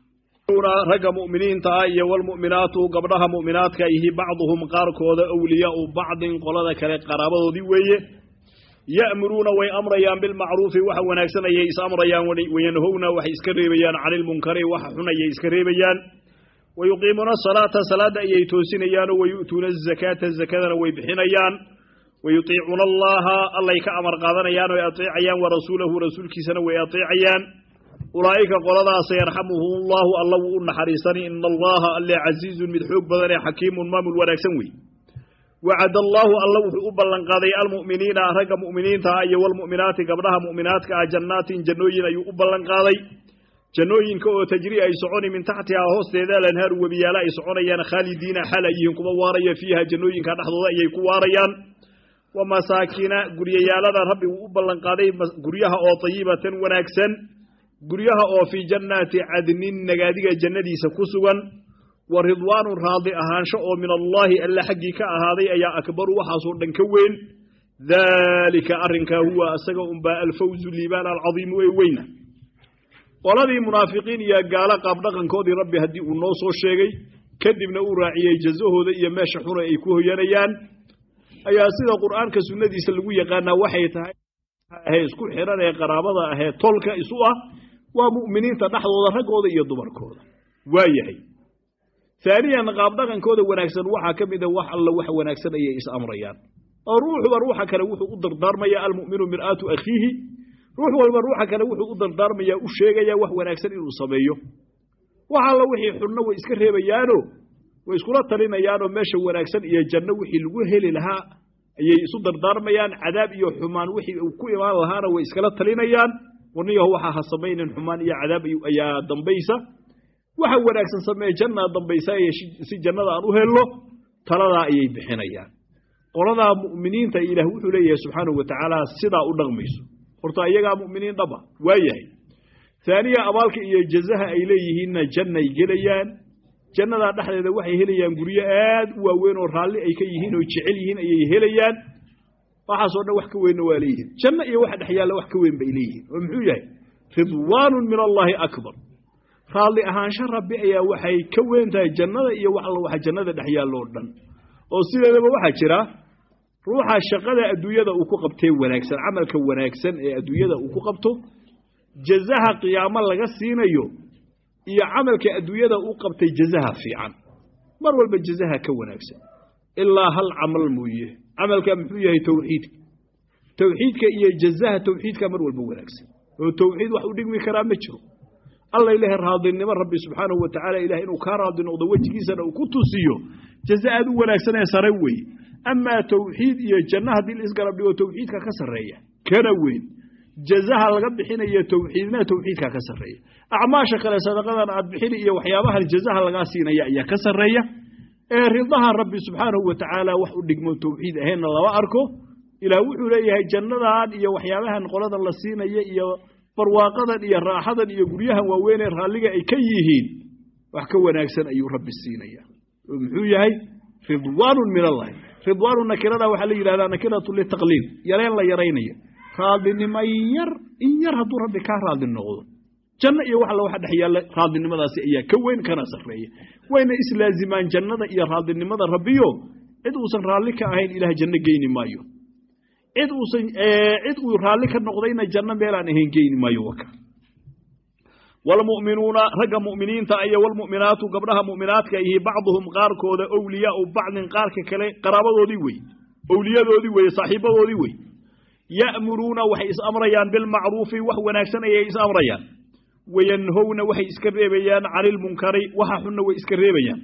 Speaker 1: ragga mu'miniinta ah iyo walmu'minaatu gabdhaha mu'minaadka ihi bacduhum qaarkooda awliyaau bacdin qolada kale qaraabadoodii weeye ya'muruuna way amrayaan bilmacruufi waxa wanaagsan ayay is amrayaan wayanhowna waxay iska reebayaan cani ilmunkari waxa xun ayay iska reebayaan wayuqiimuuna asalaata salaadda ayay toosinayaanoo wayu'tuuna azakaata zakadana way bixinayaan wayutiicuuna allaha allay ka amar qaadanayaan oy ateecayaan warasuulahu rasuulkiisana way ateecayaan ulaa'ika qoladaasa yarxamuhum allaahu alla wuu u naxariisani ina allaha alle casiizun mid xoog badan ee xakiimun maamul wanaagsan wey wacad allaahu alla wuxuu u ballanqaaday almu'miniina ragga mu'miniinta ah iyo walmu'minaati gabdhaha mu'minaadka ah jannaatin jannooyin ayuu u ballanqaaday jannooyinka oo tajri ay soconi min taxtihaa hoosteeda alanhaaru webiyaala ay soconayaan khaalidiina xaal ay yihiin kuwa waaraya fiiha jannooyinka dhexdooda ayay ku waarayaan wa masaakina guryayaalada rabbi wuu u ballanqaaday guryaha oo tayibatan wanaagsan guryaha oo fii jannaati cadnin nagaadiga jannadiisa ku sugan wa ridwaanun raadi ahaansho oo min allaahi alle xaggii ka ahaaday ayaa akbaru waxaasoo dhan ka weyn daalika arrinkaa huwa isaga unbaa alfawzu liibaan alcadiimu ee weyna qoladii munaafiqiin iyo gaalo qaabdhaqankoodii rabbi haddii uu noo soo sheegay kadibna uu raaciyey jazahooda iyo meesha xuna ay ku hoyanayaan ayaa sida qur'aanka sunnadiisa lagu yaqaanaa waxay tahay ahee isku xiran ee qaraabada ahee tolka isu ah waa mu'miniinta dhexdooda raggooda iyo dumarkooda waa yahay haaniyan qaabdhaqankooda wanaagsan waxaa ka mida wax alla wax wanaagsan ayay is amrayaan oo ruuxuba ruuxa kale wuxuu u dardaarmayaa almu'minu mir'aatu akhiihi ruux walba ruuxa kale wuxuu u dardaarmayaa u sheegayaa wax wanaagsan inuu sameeyo wax alla wixii xunno way iska reebayaano way iskula talinayaanoo meesha wanaagsan iyo janno wixii lagu heli lahaa ayay isu dardaarmayaan cadaab iyo xumaan wixii uu ku imaan lahaana way iskala talinayaan warniyaho waxaa ha samaynin xumaan iyo cadaab ayaa dambaysa waxa wanaagsan samee jannaa dambaysa si jannada aan u helno taladaa ayay bixinayaan qoladaa mu'miniinta ilaah wuxuu leeyahay subxaanahu wa tacaala sidaa u dhaqmayso horta iyagaa mu'miniin dhaba waa yahay haaniya abaalka iyo jazaha ay leeyihiinna jannay gelayaan jannadaa dhexdeeda waxay helayaan guryo aad u waaweyn oo raalli ay ka yihiin oo jecel yihiin ayay helayaan waxaasoo dhan wax ka weynna waa leeyihiin janno iyo waxa dhex yaalla wax ka weyn bay leeyihiin oo muxuu yahay ridwaanun min allaahi akbar raalli ahaansho rabbi ayaa waxay ka weyn tahay jannada iyo wax alla waxa jannada dhex yaallo o dhan oo sideedaba waxaa jira ruuxa shaqada adduunyada uu ku qabtee wanaagsan camalka wanaagsan ee adduunyada uu ku qabto jazaha qiyaamo laga siinayo iyo camalka adduunyada u qabtay jazaha fiican mar walba jazaha ka wanaagsan ilaa hal camal mooye camalka muxuu yahay towxiidka towxiidka iyo jazaha towxiidka mar walba wanaagsan oo towxiid wax u dhigmi karaa ma jiro alla ilahay raadinimo rabbi subxaanahu wa tacaala ilahay inuu kaa raadi noqdo wejigiisana uu ku tusiyo jaza aad u wanaagsan ee sare weeye amaa towxiid iyo janno haddii la isgarab dhigo towxiidka ka sarreeya kana weyn jazaha laga bixinayo towxiidna towxiidka ka sarreeya acmaasha kale sadaqadan aad bixini iyo waxyaabahan jazaha lagaa siinaya ayaa ka sarreeya ee ridaha rabbi subxaanahu wa tacaala wax u dhigmo towxiid ahaynna lama arko ilaah wuxuu leeyahay jannadan iyo waxyaabahan qoladan la siinaya iyo barwaaqadan iyo raaxadan iyo guryahan waaweynee raalliga ay ka yihiin wax ka wanaagsan ayuu rabbi siinaya oo muxuu yahay ridwaanun min allahi ridwaanu nakirada waxaa la yidhahdaa nakiratu litaqliil yareen la yaraynaya raadinimo yar in yar hadduu rabbi kaa raadi noqdo janno iyo wax alla waxa dhex yaalla raadinimadaasi ayaa ka weyn kana sarreeya wayna islaazimaan jannada iyo raadinimada rabbiyo cid uusan raalli ka ahayn ilaah janno geyni maayo cid uusan cid uu raalli ka noqdayna janno meelaan ahayn geyni maayo waka walmu'minuuna ragga mu'miniinta iyo walmu'minaatu gabdhaha mu'minaadka ihi bacduhum qaarkooda owliyaau bacdin qaarka kale qaraabadoodii wey owliyadoodii weye saaxiibadoodii wey ya'muruuna waxay is amrayaan bilmacruufi wax wanaagsan ayay is amrayaan wayanhowna waxay iska reebayaan cani ilmunkari waxa xunna way iska reebayaan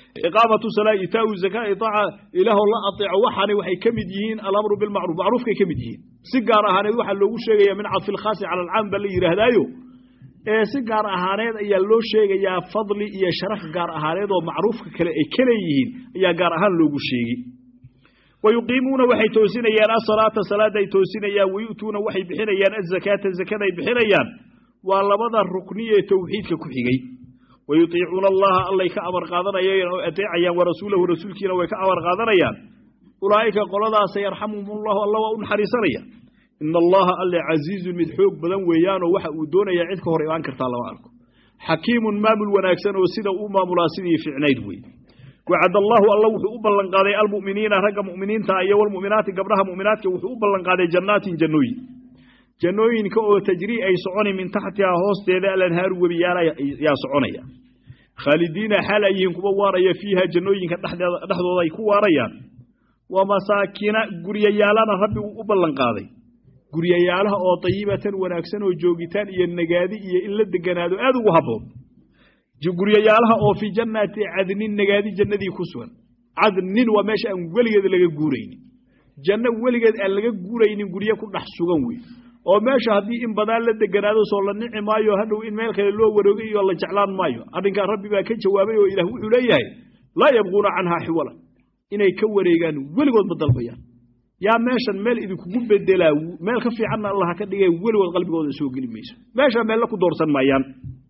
Speaker 1: iqaamatu salaa itaau zakaa itaaca ilaahoo la ateeco waxaani waxay ka mid yihiin alamru bilmacruuf macruufkay ka mid yihiin si gaar ahaaneed waxaa loogu sheegaya min cadfi lkhaasi cala alcaam baa la yidhaahdaayo ee si gaar ahaaneed ayaa loo sheegayaa fadli iyo sharaf gaar ahaaneed oo macruufka kale ay ka leeyihiin ayaa gaar ahaan loogu sheegi wayuqiimuuna waxay toosinayaan asalaata salaada ay toosinayaan wayu'tuuna waxay bixinayaan azakaata zakada ay bixinayaan waa labada rukni ee towxiidka ku xigay wayutiicuuna allaha allay ka amar qaadanayaan oo adeecayaan warasuulahu rasuulkiina way ka amar qaadanayaan ulaa'ika qoladaasa yarxamuhum allahu alla waa u naxariisanaya ina allaha alle casiizun mid xoog badan weeyaanoo waxa uu doonayaa cid ka hor imaan kartaa lama arko xakiimun maamul wanaagsan oo sida uu maamulaa sidii ficnayd wey wacad allahu alla wuxuu u ballanqaaday almu'miniina ragga mu'miniinta iyo walmu'minaati gabdhaha mu'minaadka wuxuu u ballanqaaday jannaatin jannooyin jannooyinka oo tajrii ay soconi min taxtihaa hoosteeda alanhaaru webiyaala yaa soconaya khaalidiina xaal ay yihiin kuwa waaraya fiiha jannooyinka dhexdooda ay ku waarayaan wa masaakina guryayaalana rabbi uu u ballanqaaday guryayaalaha oo dayibatan wanaagsan oo joogitaan iyo nagaadi iyo in la deganaado aad ugu habboon guryayaalaha oo fii jannaati cadnin nagaadi jannadii ku sugan cadnin waa meesha aan weligeed laga guuraynin janno weligeed aan laga guuraynin guryo ku dhex sugan wey oo meesha haddii in badaan la deganaado soo la nici maayo hadhow in meel kale loo waroogay iyo la jeclaan maayo arrinkaa rabbi baa ka jawaabay oo ilaah wuxuu leeyahay laa yabquuna canhaa xiwala inay ka wareegaan weligood ma dalbayaan yaa meeshan meel idinkugu bedelaa meel ka fiicanna allaha ka dhigay weligood qalbigooda soo geli mayso meesha meella ku doorsan maayaan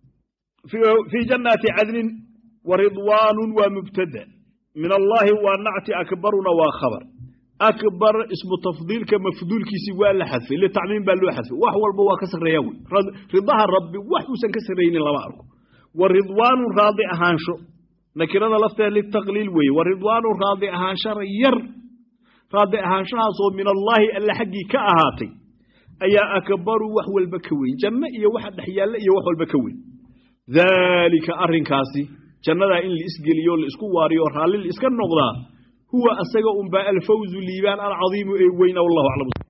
Speaker 1: fii jannaati cadnin wa ridwaanun waa mubtada min allaahi waa nacti akbaruna waa khabar akbar ismu tafdiilka mafduulkiisii waa la xadfay litacmiim baa loo xadfay wax walba waa ka sarreeya wey ridaha rabbi wax uusan ka sarraynin lama arko wa ridwaanun raadi ahaansho nakirada lafteeda litaqliil weeye wa ridwaanun raadi ahaanshara yar raadi ahaanshahaasoo min allaahi alle xaggii ka ahaatay ayaa akbaru wax walba ka weyn janno iyo waxa dhex yaalla iyo wax walba ka weyn daalika arrinkaasi jannadaa in la isgeliyo la isku waariyo raalli la iska noqdaa huwa asaga unbaa alfawzu liibaan alcadiimu ee weyna wallahu aclam